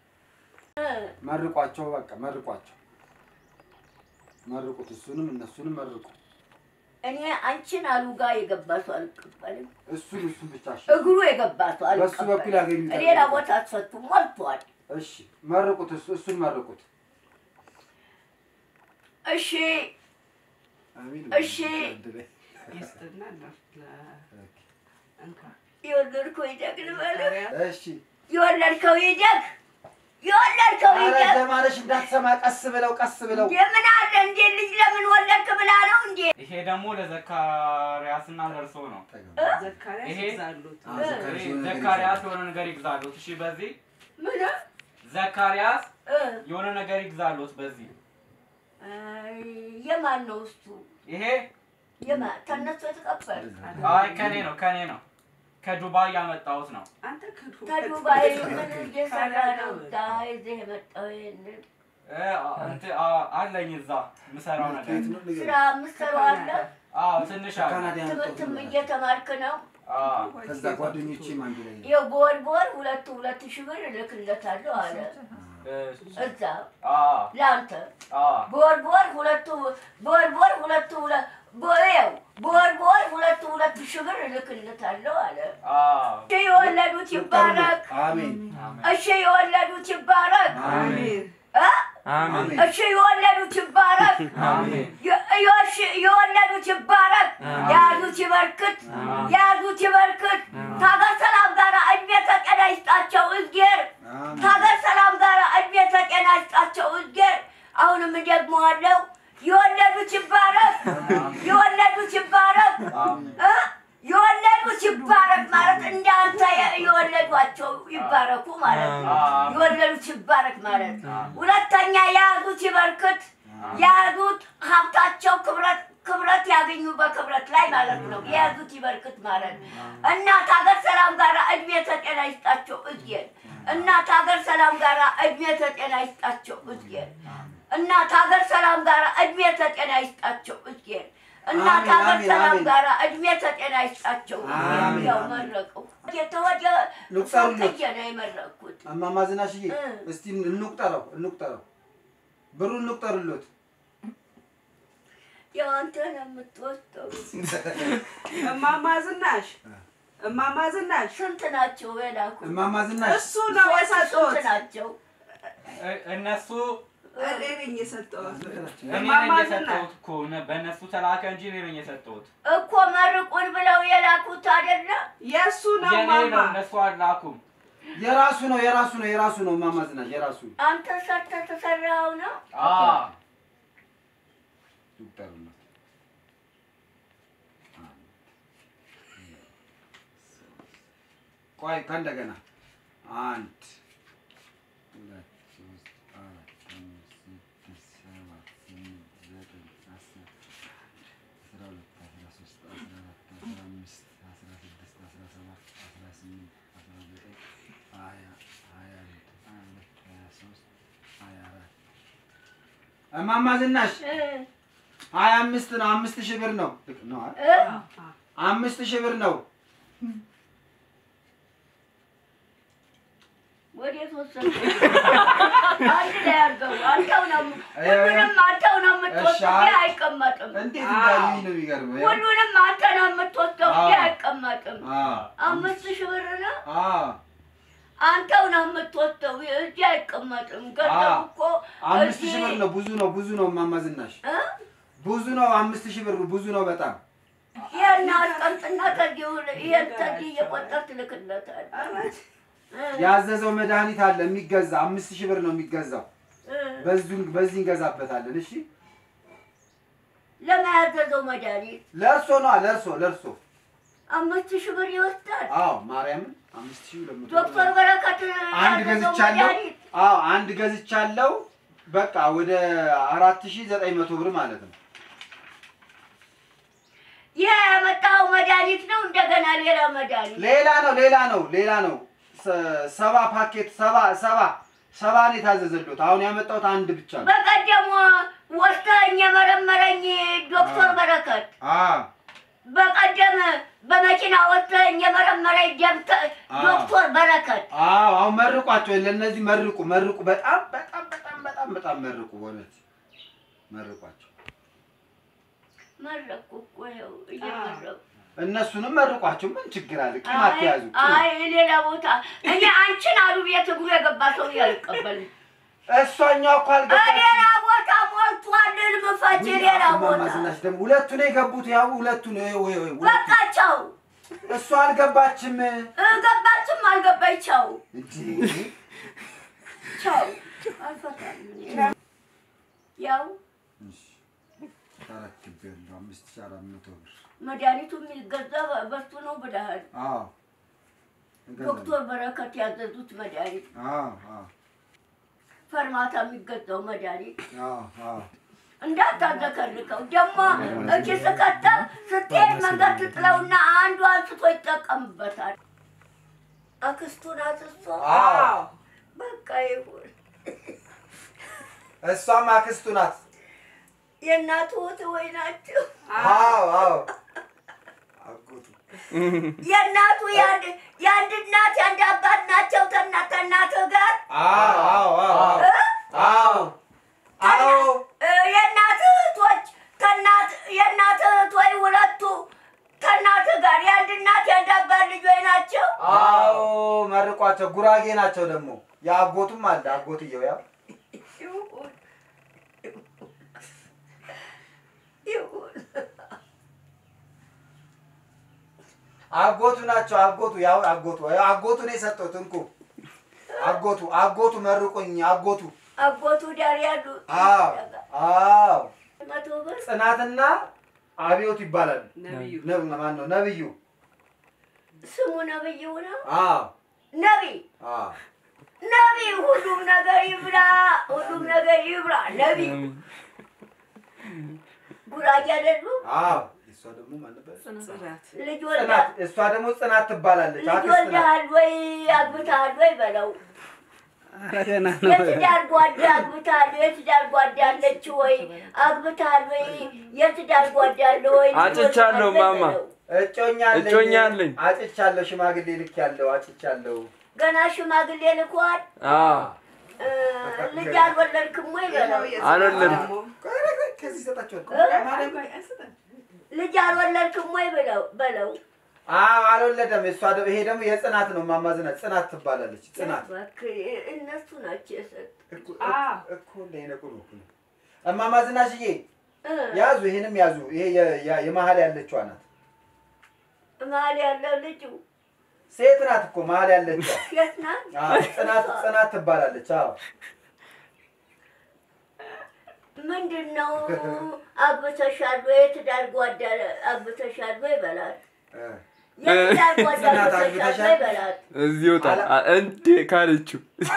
መርቋቸው፣ በቃ መርቋቸው፣ መርቁት። እሱንም እነሱንም መርቁ። እኔ አንቺን አሉ ጋር የገባ ሰው አልቀበልም። እሱን እሱን ብቻ እሺ። እግሩ የገባ ሰው በሱ በኩል አልቀበልም። ያገኙታል። ሌላ ቦታ አትፈቱ፣ ሞልቷል። እሺ መርቁት፣ እሱ እሱን መርቁት። እሺ አሚን። እሺ። እድለኝ። ይስጥና ለ- ለ- እንካ። የወለድከው ይደግ ልበልህ፣ እሺ የወለድከው ይደግ፣ የወለድከው ኧረ ይደግ። ለማለሽ እንዳትሰማ፣ ቀስ ብለው ቀስ ብለው የምን አለ እንዴ ልጅ ለምን ወለድክ ብላ ነው እንዴ? ይሄ ደግሞ ለዘካርያስና ለእርሶ ነው። ዘካርያስ ይሄ? ይዛሉት። አዎ፣ ዘካርያስ ይሄ የሆነ ነገር ዘካርያስ የሆነ ነገር ይግዛሉት። እሺ በዚህ ምን ዘካርያስ እ የሆነ ነገር ይግዛሉት። በዚህ አይ፣ የማን ነው እሱ? ይሄ የማን ተነሱ የተቀበል አይ ከኔ ነው ከኔ ነው ከዱባይ ያመጣሁት ነው። አንተ ከዱ- ከዱባይ ምን እየሰራ ነው? ዳይ እዚህ የመጣው ይሄንን እ እንትን አ- አለኝ እዛ የምሰራው ነገር ከየት ነው ንገሪኝ። ስራ የምትሰራው አለ? አዎ ትንሽ አለ። ካናዳ ያመጣሁት ትምህርትም ነው። እየተማርክ ነው? አዎ ከዛ ጓደኞቼም አንድ ላይ ነው። ይኸው በወር በወር ሁለት ሁለት ሺህ ብር እልክለታለሁ አለ። እሺ እዛ አዎ ለአንተ አዎ በወር በወር ሁለቱ በወር በወር ሁለቱ ሁለ- በ- ይኸው በወር በወር ሁለቱ ሁለት ሺህ ብር እልክለታለሁ አለ። አዎ እሺ የወለዱት ይባረክ። አሜን እሺ የወለዱት ይባረክ። አሜን። እ? አሜን እሺ የወለዱት ይባረክ። አሜን የ- የወሽ የወለዱት ይባረክ። የያዙት ይበርክት። የያዙት ይበርክት። ከሀገር ሰላም ጋር እድሜ ከጤና ይስጣቸው እግዜር። አሜን ከሀገር ሰላም ጋር እድሜ ከጤና ይስጣቸው እግዜር። አሁንም እደግመዋለሁ። የወለዱት ይባረክ። የወለዱት ይባረክ። እ? የወለዱት ይባረክ ማለት እንዳንተ የ- የወለዷቸው ይባረኩ ማለት ነው። የወለዱት ይባረክ ማለት ሁለተኛ የያዙት ይበርክት። የያዙት ሀብታቸው ክብረት ክብረት ያገኙ በክብረት ላይ ማለት ነው። የያዙት ይበርክት ማለት እናት ሀገር ሰላም ጋር እድሜ ተጤና ይስጣቸው እዝጌን። እናት ሀገር ሰላም ጋር እድሜ ተጤና ይስጣቸው እዝጌን። እናት ሀገር ሰላም ጋር እድሜ ተጤና ይስጣቸው እዝጌን። እናት አሜን፣ ሀገር አሜን፣ ሰላም አሜን። ጋር እድሜ ተጤና ይስጣቸው እዝጌን። አሜን፣ ያው አሜን። መረቀው የተወደ ልቁጠሩለት። ሰውዬ ነው የመረቅኩት። እማማ ዝናሽዬ እ። እስቲ እንቁጠረው እንቁጠረው ብሩን እንቁጠርሎት ያው አንተ ነው የምትወስደው። እማማ ዝናሽ እማማ ዝናሽ ስንት ናቸው የላኩ? እማማ ዝናሽ እሱ ነው ስንት የሰጠሁት። ናቸው? እ- እነሱ እኔ ነኝ የሰጠሁት። እኔ ነኝ እማማ ዝናሽ የሰጠሁት እኮ እነ- በእነሱ ተላከ እንጂ እኔ ነኝ የሰጠሁት። እኮ መርቁን ብለው የላኩት አይደለ? የእሱ ነው የኔ ነው ማማ። እነሱ አላኩም። የራሱ ነው የራሱ ነው የራሱ ነው እማማ ዝናሽ የራሱ አንተ ሰርተህ ተሰራኸው ነው? አዎ ይቁጠሩለት። ቆይ ከእንደገና አንድ ሁለት ሶስት አራት አምስት ስድስት ሰባት ስምንት ዘጠኝ አስር አስራ ሁለት አስራ ሶስት አስራ አራት አስራ አምስት አስራ ስድስት አስራ ሰባት አስራ ስምንት አስራ ዘጠኝ ሀያ ሀያ አንድ ሀያ ሁለት ሀያ ሶስት ሀያ አራት እማማ ዝናሽ እ ሀያ አምስት ነው። አምስት ሺህ ብር ነው ልክ ነው አይደል? እ አምስት ሺህ ብር ነው። ወዴት ወሰድከው? አንድ ላይ አድርገው። አንተው ነው ሁሉንም አንተው ነው የምትወስደው፣ እሺ፣ ይሄ አይቀመጥም። እንዴት እንዳዩኝ ነው የሚገርመው። ያው። ሁሉንም አንተ ነው የምትወስደው፣ ይሄ አይቀመጥም። አዎ አምስት ሺህ ብር ነው አዎ አንተው ነው የምትወስደው፣ እዚህ አይቀመጥም። ገንዘብ አዎ። እኮ አምስት እዚህ- ሺህ ብር ነው። ብዙ ነው ብዙ ነው እማማ ዝናሽ እ? ብዙ ነው። አምስት ሺህ ብር ብዙ ነው በጣም ይሄን አስቀምጥና ከዚህ ውል- ይሄን ከዚህ እየቆጠርክ ትልክለታለህ። እ? ያዘዘው መድኃኒት አለ የሚገዛ አምስት ሺህ ብር ነው የሚገዛው። እ? በዚሁ በዚህ እንገዛበታለን። እሺ ለማያዘዘው መድኃኒት ለእርሶ ነው ለእርሶ ለእርሶ። አምስት ሺህ ብር ይወስዳል። አዎ ማርያምን አምስት ሺህ ሁለት መቶ ብር ዶክተር ነው። በረከት አንድ ያዘዘው ገዝቻለሁ። መድኃኒት አዎ አንድ ገዝቻለሁ። በቃ ወደ አራት ሺህ ዘጠኝ መቶ ብር ማለት ነው። ይሄ ያመጣው መድኃኒት ነው። እንደገና ሌላ መድኃኒት ሌላ ነው ሌላ ነው ሌላ ነው። ሰ- ሰባ ፓኬት ሰባ ሰባ ሰባ ነው የታዘዘሉት። አሁን ያመጣሁት አንድ ብቻ ነው። በቀደም ወስደኝ የመረመረኝ ዶክተር አዎ። በረከት አዎ በቀደም በመኪና ወስደኝ የመረመረኝ ደብተ- አዎ። ዶክተር በረከት አዎ አሁን መርቋቸው ለእነዚህ መርቁ መርቁ። በጣም በጣም በጣም በጣም በጣም መርቁ። በእውነት መርቋቸው። መረኩ እኮ ይኸው እየመረኩ እነሱንም መርቋቸው። ምን ችግር አለ? ቂም አይ አትያዙ። አይ ሌላ ቦታ እኔ አንቺን አሉ ቤት እግሩ የገባ ሰው አልቀበልም። እሷኛው እኮ ሌላ አልገባችም። ቦታ ሞልቷል። ልምፈጭ ሌላ እማማ ቦታ ዝናሽ ደግሞ ሁለቱ ነው የገቡት። ያው ሁለቱ ነው ወይ ወይ ወይ በቃቸው። እሷ አልገባችም ገባችም አልገባቸው እንጂ ቻው አልፈታም እኔ። ያው ተረክቤያለሁ። አምስት ሺህ አራት መቶ ብር መድኃኒቱ የሚገዛ በሱ ነው ብለሃል። አዎ እገዛለሁ። ዶክተር በረከት ያዘዙት መድኃኒት፣ አዎ አዎ ፈርማታ የሚገዛው መድኃኒት አዎ አዎ እንዳታዘከርከው ደግሞ እጅ ስከተል ስትሄድ መንገድ ትጥለውና አንዱ አንስቶ ይጠቀምበታል። አክስቱ ናት እሷ። አዎ በቃ ይሁን። እሷም አክስቱ ናት። የእናቱ እህት ወይ ናቸው። አዎ አዎ አጎቱ የእናቱ የአንድ የአንድ እናት የአንድ አባት ናቸው። ከእናት ከእናትህ ጋር አዎ አዎ አዎ እ? አዎ አዎ እ፣ የእናት እህቶች ከእናት የእናት እህት ወይ ሁለቱ ከእናትህ ጋር የአንድ እናት የአንድ አባት ልጆች ናቸው። አዎ መርቋቸው። ጉራጌ ናቸው ደግሞ የአጎቱም አለ አጎትየው ያው ይሁን ይሁን። አጎቱ ናቸው። አጎቱ ያው አጎቱ ያው አጎቱ ነው የሰጠሁት። እንኩ አጎቱ አጎቱ መርቁኝ። አጎቱ አጎቱ ዳር ያሉ አዎ አዎ መቶ ብር ጽናትና አብዮት ይባላል። ነብዩ ነብ ማን ነው ነብዩ? ስሙ ነብዩ ነው። አዎ ነቢይ አዎ ነቢይ ሁሉም ነገር ይብላ፣ ሁሉም ነገር ይብላ። ነቢይ ጉራጌ አይደሉም። አዎ እሷ ደግሞ ማን ነበር? ጽናት ልጅ ወልዳ ጽናት እሷ ደግሞ ጽናት ትባላለች። ልጅ አክስት ናት። ወልደሃል ወይ አግብተሃል ወይ በለው። ኧረ ገና ነው። የትዳር ጓዳ አግብተሃል ወይ? የትዳር ጓዳ አለች ወይ? አግብተሃል ወይ? የትዳር ጓዳ አለ ወይ? ልጅ አጭቻለሁ ወልደሃል ወይ ማማ። በለው። እጮኛ አለኝ። እጮኛ አለኝ። አጭቻለሁ። ሽማግሌ ልክ ያለው አጭቻለሁ። ገና ሽማግሌ ልኳል። አዎ እ፣ ልጅ አልወለድክም ወይ በለው። አልወለድኩም። ቆይ፣ ቆይ፣ ቆይ፣ ከዚህ ይሰጣቸዋል። ልጅ አልወለድክም ወይ በለው በለው። አዎ አልወለደም። እሷ ደግሞ ይሄ ደግሞ የጽናት ነው። ማማዝናት ጽናት ትባላለች። ጽናት እባክህ እነሱ ናቸው የሰጡት። እኮ እኮ እንደይነቁ ነው እኮ ነው። እማማ ዝናሽዬ እ፣ ያዙ፣ ይሄንም ያዙ። ይሄ የ- የ- የመሀል ያለችዋ ናት። መሀል ያለው ልጁ ሴት ናት እኮ መሀል ያለች የት ናት? አዎ፣ ጽናት ጽናት ትባላለች። አዎ ምንድን ነው አግብተሻል ወይ? የትዳር ጓዳ አግብተሻል ወይ በላት። እ፣ የትዳር ጓዳ ጽናት አግብተሻል አግብተሻል? ወይ በላት። እዚህ ይወጣል አ- እንዴ ካለችው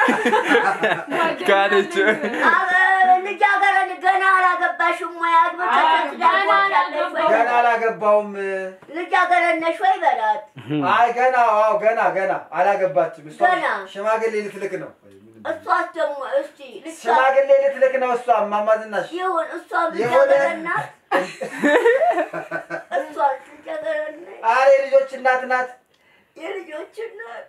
ካለችው አበ- ልጃገረድ ገና አላገባሽም ወይ? አግብተሽ የትዳር ጓዳ አለሽ ወይ? ገና አላገባውም። ልጃገረድ ነሽ ወይ በላት። አይ ገና አዎ ገና ገና አላገባችም። እሷ ገና? ሽማግሌ ልትልክ ነው። እሷስ ደግሞ እስቲ ልጅቷ ሽማግሌ ልትልክ ነው። እሷ እማማ ዝናሽ ይሁን እሷም የሆነ- ልጃገረድ ናት። እሷ ልጃገረድ ነች። አሬ ልጆች እናት ናት። የልጆች እናት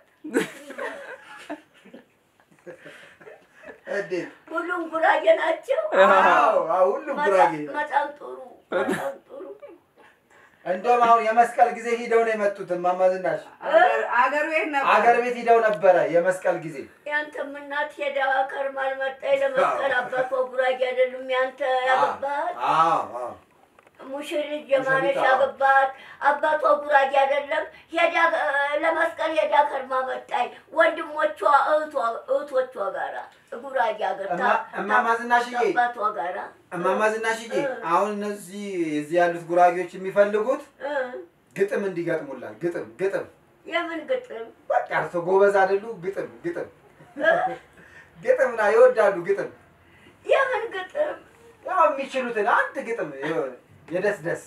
እንዴት ሁሉም ጉራጌ ናቸው። አዎ አዎ፣ ሁሉም ጉራጌ ነው። በጣም ጥሩ በጣም ጥሩ። እንደውም አሁን የመስቀል ጊዜ ሂደው ነው የመጡት። እማማ ዝናሽ አገር ቤት ነበር። አገር ቤት ሂደው ነበረ የመስቀል ጊዜ። ያንተም እናት ሄዳ ከርማል መጣይ ለመስቀል አባቷ ጉራጌ አይደሉም። ያንተ ያገባት አዎ አዎ ሙሽሪት ጀማነሽ ሙሽሪት፣ አዎ። ያገባት አባቷ ጉራጌ አይደለም። ሄዳ እ፣ ለመስቀል ሄዳ ከርማ መጣይ ወንድሞቿ እህቷ እህቶቿ ጋራ ጉራጌ አገርታ እማ- እማማ ዝናሽዬ አባቷ ጋራ እማማ ዝናሽዬ አሁን እነዚህ እዚህ ያሉት ጉራጌዎች የሚፈልጉት እ፣ ግጥም እንዲገጥሙላት ግጥም ግጥም የምን ግጥም በቃ እርሶ ጎበዝ አይደሉ? ግጥም ግጥም ግጥም ና ይወዳሉ ግጥም የምን ግጥም ያው የሚችሉትን አንድ ግጥም የሆነ የደስ ደስ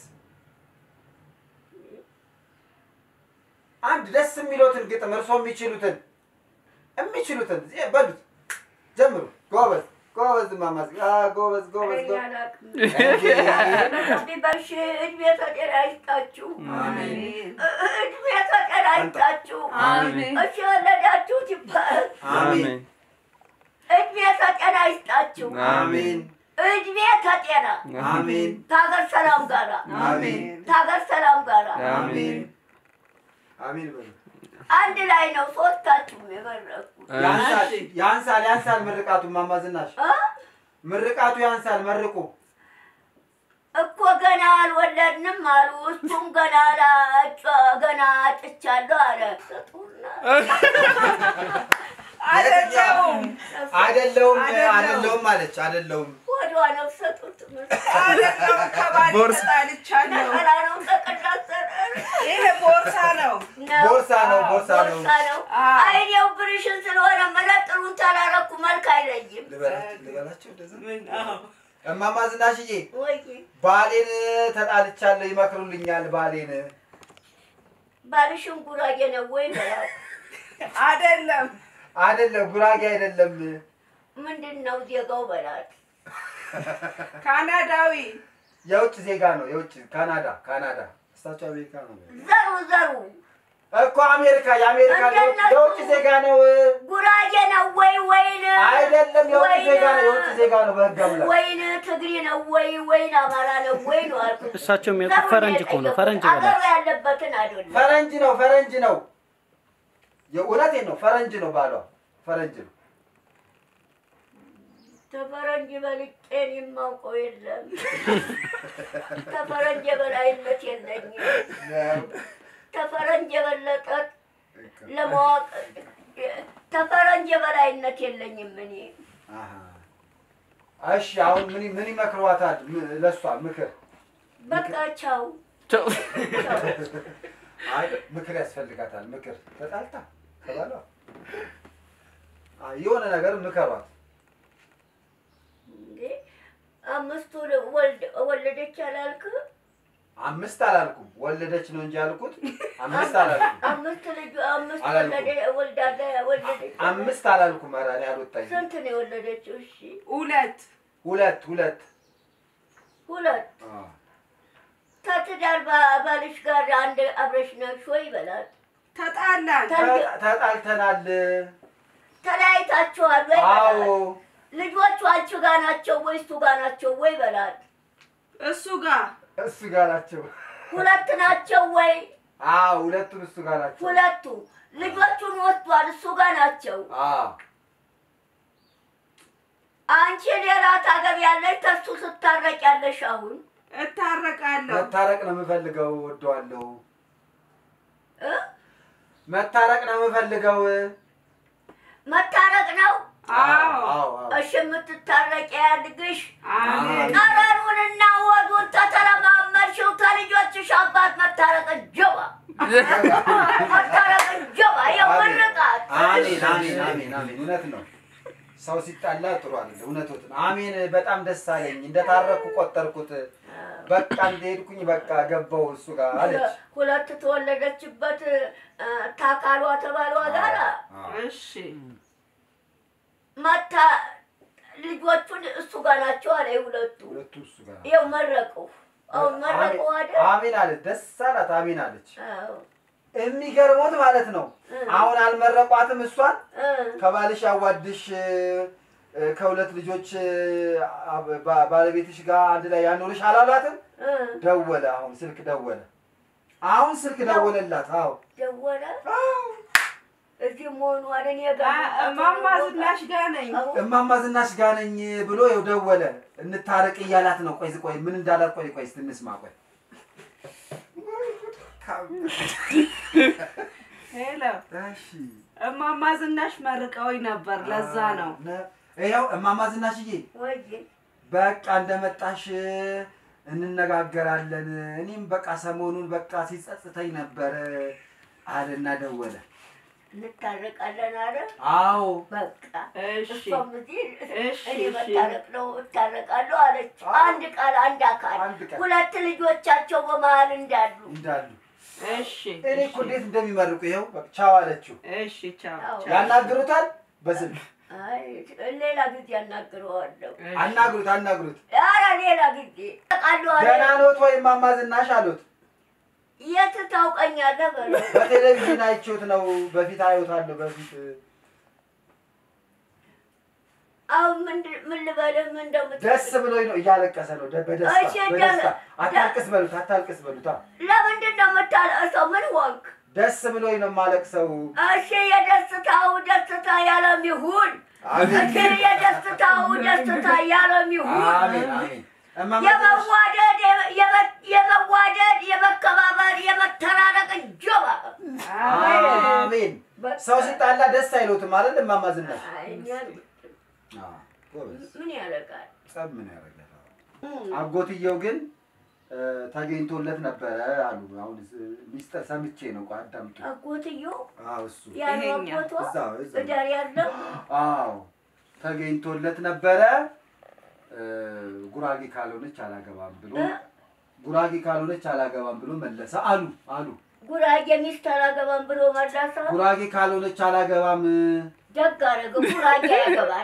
አንድ ደስ የሚሉትን ግጥም እርሶ የሚችሉትን የሚችሉትን ዜ- በሉት ጀምሩ። ጎበዝ ጎበዝ እማማ ዝ- አ፣ ጎበዝ ጎበዝ እኔ ጎበዝ አላቅም። እንዴ! ቢበሽ እድሜ ተጤና ይስጣችሁ። አሜን እድሜ ተጤና ይስጣችሁ። አሜን እሺ የወለዳችሁት ይባል። አሜን እድሜ ተጤና ይስጣችሁ። አሜን እድሜ ተጤና አሜን ታገር ሰላም ጋራ አሜን ታገር ሰላም ጋራ አሜን አሜን በሉ። አንድ ላይ ነው ሶስታችሁም የመረኩት። ያንሳል ያንሳል ያንሳል ምርቃቱ እማማ ዝናሽ እ? ምርቃቱ ያንሳል መርቁ እኮ ገና አልወለድንም አሉ። እሱም ገና አላጨ- ገና አጭቻለሁ አለ። ስጡና አይደለሁም አይደለውም አይደለውም። አይደለውም አለች አይደለውም ወዷ ነው ሰጡት። አይደለሁም ከባሌ ቦርሳ- ተጣልቻለሁ ነጠላ ነው ተቀዳሰረ ይሄ ቦርሳ ነው ቦርሳ ነው ቦርሳ ነው ቦርሳ ነው። አይኔው ብርሽን ስለሆነ መነጥሩን ታላረኩ መልክ አይለይም። ልበላቸው ልበላቸው እንደዛ ምን አዎ እማማ ዝናሽዬ ወይ ባሌን ተጣልቻለሁ ይመክሩልኛል ባሌን ባልሽን ጉራጌ ነው ወይ በላት። አይደለም አይደለም ጉራጌ አይደለም ምንድን ነው ዜጋው በላት። ካናዳዊ የውጭ ዜጋ ነው የውጭ ካናዳ ካናዳ እሳቸው አሜሪካ ነው ዘሩ ዘሩ እኮ አሜሪካ የአሜሪካ የውጭ- እንደነሱ- የውጭ ዜጋ ነው ጉራጌ ነው ወይ ወይን አይደለም የውጭ ወይን- ዜጋ ነው የውጭ ዜጋ ነው በህግ አምላክ ወይን ትግሪ ነው ወይ ወይን አማራ ነው ወይ ነው አልኩት። እሳቸው የሚያውቁት ፈረንጅ እኮ ነው። ፈረንጅ አገሩ በላት። ያለበትን አይደለም። ፈረንጅ ነው ፈረንጅ ነው የእውነቴን ነው ፈረንጅ ነው ባሏ ፈረንጅ ነው ተፈረንጅ በልጬን የማውቀው የለም። ተፈረንጅ የበላይነት የለኝም። ተፈረንጅ የበለጠ ለማወቅ ተፈረንጅ የበላይነት የለኝም እኔ። አሃ። እሺ አሁን ምን ምን ይመክሯታል ም- ለእሷ ምክር በቃ ቻው ቻው። ቻው። አይ ምክር ያስፈልጋታል ምክር ተጣልታ ከባሏ አይ የሆነ ነገር ምከሯት እንዴ አምስቱ ወልድ ወለደች አላልክ? አምስት አላልኩም ወለደች ነው እንጂ ያልኩት አምስት አላልኩም አምስት ልጅ አምስት አላልኩም። ወለደ ወልዳለ ወለደች። አምስት አላልኩም ኧረ እኔ አልወጣኝም ስንት ነው የወለደችው? እሺ ሁለት ሁለት ሁለት ሁለት አዎ። ከትዳር ባ- ባልሽ ጋር አንድ አብረሽ ነሽ ወይ በላት። ተጣላን ተ- ተጣልተናል ተለያይታችኋል ወይ አዎ በላት። ልጆቹ አንቺ ጋር ናቸው ወይ እሱ ጋር ናቸው ወይ በላት። እሱ ጋር እሱ ጋር ናቸው ሁለት ናቸው ወይ? አዎ ሁለቱም እሱ ጋር ናቸው ሁለቱ ልጆቹን ወስዷል፣ እሱ ጋር ናቸው። አዎ አንቺ ሌላ ታገቢያለሽ፣ ተሱ ስታረቅ ያለሽ አሁን እታረቃለሁ መታረቅ ነው የምፈልገው ወደዋለሁ እ? መታረቅ ነው የምፈልገው። መታረቅ ነው። አዎ አዎ። እሺ የምትታረቂ ያድግሽ። አሜን። ጠረኑንና ወዱን ተተለማመድሽው ተልጆችሽ አባት መታረቅ ጀባ መታረቅ ጀባ የምርቃት አሜን አሜን አሜን አሜን። እውነት ነው። ሰው ሲጣላ ጥሩ አይደለም። እውነቶት ነው። አሜን። በጣም ደስ አለኝ። እንደታረኩ ቆጠርኩት። በቃ እንደሄድኩኝ በቃ ገባው እሱ ጋር አለች። ሁለት ተወለደችበት እ፣ ታካሏ ተባሏ ጋር እሺ መታ ልጆቹን እሱ ጋር ናቸው አለ ሁለቱ ሁለቱ እሱ ጋር ይኸው መረቁ አሁን መረቁ አይደል አሜን አለች። ደስ አላት። አሜን አለች። አዎ የሚገርሞት ማለት ነው። አሁን አልመረቋትም እሷን እ፣ ከባልሽ ያዋድሽ እ፣ ከሁለት ልጆች እ፣ ባ- ባለቤትሽ ጋር አንድ ላይ ያኖርሽ አላሏትም። እ፣ ደወለ። አሁን ስልክ ደወለ። አሁን ስልክ ደወለላት። አዎ ደወለ እዚህ መሆኑ አይደል የጋ እማማ ዝናሽ ጋር ነኝ። እማማ ዝናሽ ጋር ነኝ ብሎ ይኸው ደወለ። እንታረቅ እያላት ነው። ቆይ ቆይ ምን እንዳላት ቆይ ቆይ ስትንስማ ቆይ ሄሎ እሺ እማማ ዝናሽ መርቀውኝ ነበር። ለዛ ነው ነ- ይኸው እማማ ዝናሽዬ ወይ በቃ እንደመጣሽ እንነጋገራለን። እኔም በቃ ሰሞኑን በቃ ሲጸጽተኝ ነበር አለና ደወለ። እንታረቃለን አለ አዎ በቃ እሺ እሷም እዚህ እሺ እኔ እሺ መታረቅ ነው እታረቃለሁ አለች። አዎ። አንድ ቃል አንድ አካል አንድ ቃል። ሁለት ልጆቻቸው በመሀል እንዳሉ እንዳሉ እሺ እኔ እኮ እንዴት እንደሚመርቁ ይኸው በቃ ቻው አለችው። እሺ ቻው አዎ። ቻው። ያናግሩታል በስልክ አይ ሌላ ጊዜ አናግረዋለሁ። አናግሩት አናግሩት። ኧረ ሌላ ጊዜ አውቃለሁ አለ። ደህና ኖት ወይ እማማ ዝናሽ አሉት። የት ታውቀኛለህ በለው። በቴሌቪዥን አይቼዎት ነው በፊት አየዎታለሁ በፊት አሁን ምንድን ምን ልበልህ ምን እንደምትል ደስ ብሎኝ ነው እያለቀሰ ነው ደ- በደስታ እሺ፣ በደስታ ደ- አታልቅስ በሉት አታልቅስ በሉት አ። ለምንድን ነው የምታለቅሰው? ምን ወንክ? ደስ ብሎኝ ነው የማለቅሰው እሺ የደስታው ደስታ ያለም ይሁን። አሜን እሺ የደስታው ደስታ ያለም ይሁን። አሜን አሜን እማማ ዝናሽ የመዋደድ የመ- የመዋደድ የመከባበር የመተራረቅ ጀባ አሜን ሰው ሲጣላ ደስ አይሎትም አይደል እማማ ዝናሽ አይ፣ እኛ- አዎ፣ ጎበዝ ምን ያደርጋል? ጸብ ምን ያደርጋል አጎትየው ግን እ፣ ተገኝቶለት ነበረ አሉ አሁን ስ- ሚስጥር ሰምቼ ነው ቆይ አዳምጡ አጎትዮ አዎ እሱ ያለው ይሄኛ አጎቷ እዛው እዛው እዳር ያለው አዎ ተገኝቶለት ነበረ እ፣ ጉራጌ ካልሆነች አላገባም ብሎ እ? ጉራጌ ካልሆነች አላገባም ብሎ መለሰ አሉ አሉ ጉራጌ ሚስት አላገባም ብሎ መለሰ። ጉራጌ ካልሆነች አላገባም ደግ አደረገ። ጉራጌ ያገባል።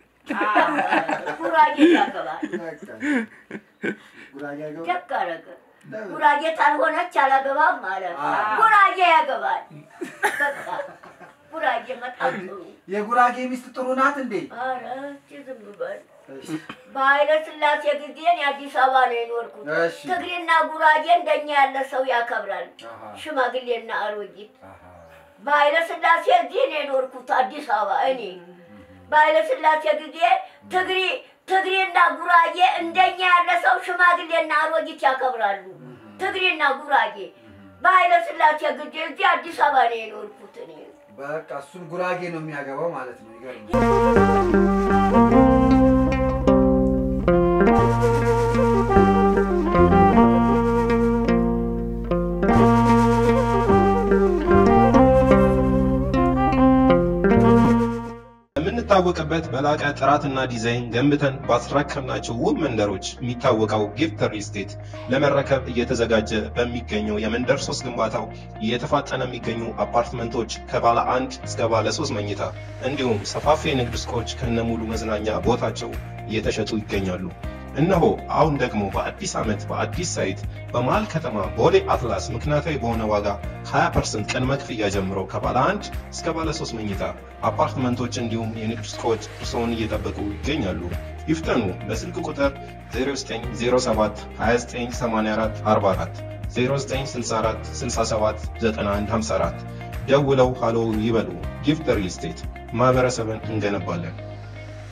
ጉራጌ ያገባል። በቃ ጉራጌ ያገባ ደግ አደረገ። ጉራጌ ካልሆነች አላገባም አለ። ጉራጌ ያገባል። በቃ ጉራጌ በጣም ጥሩ። የጉራጌ ሚስት ጥሩ ናት እንዴ ኧረ እስኪ ዝም በል። በኃይለ ሥላሴ ጊዜ እኔ አዲስ አበባ ነው የኖርኩት። እሺ ትግሬና ጉራጌ እንደኛ ያለ ሰው ያከብራል። አሃ ሽማግሌና አሮጊት አሃ በኃይለ ሥላሴ እዚህ ነው የኖርኩት አዲስ አበባ እኔ በኃይለ ሥላሴ ጊዜ ትግሪ ትግሬና ጉራጌ እንደኛ ያለ ሰው ሽማግሌና አሮጊት ያከብራሉ። ትግሬና ጉራጌ በኃይለ ሥላሴ ጊዜ እዚህ አዲስ አበባ ነው የኖርኩት እኔ። በቃ እሱም ጉራጌ ነው የሚያገባው ማለት ነው ይገርማል የምንታወቅበት በላቀ ጥራትና ዲዛይን ገንብተን ባስረከብናቸው ውብ መንደሮች የሚታወቀው ጊፍት ሪል ስቴት ለመረከብ እየተዘጋጀ በሚገኘው የመንደር ሶስት ግንባታው እየተፋጠነ የሚገኙ አፓርትመንቶች ከባለ አንድ እስከ ባለ ሶስት መኝታ እንዲሁም ሰፋፊ የንግድ ሱቆች ከነሙሉ መዝናኛ ቦታቸው እየተሸጡ ይገኛሉ። እነሆ አሁን ደግሞ በአዲስ ዓመት በአዲስ ሳይት በመሃል ከተማ ቦሌ አትላስ ምክንያታዊ በሆነ ዋጋ 20% ቅድመ ክፍያ ጀምሮ ከባለ አንድ እስከ ባለ ሶስት መኝታ አፓርትመንቶች እንዲሁም የንግድ ሱቆች እርስዎን እየጠበቁ ይገኛሉ። ይፍጠኑ። በስልክ ቁጥር 0907 2984 44 0964 67 9154 ደውለው ሃሎ ይበሉ። ጊፍት ሪል ስቴት ማህበረሰብን እንገነባለን።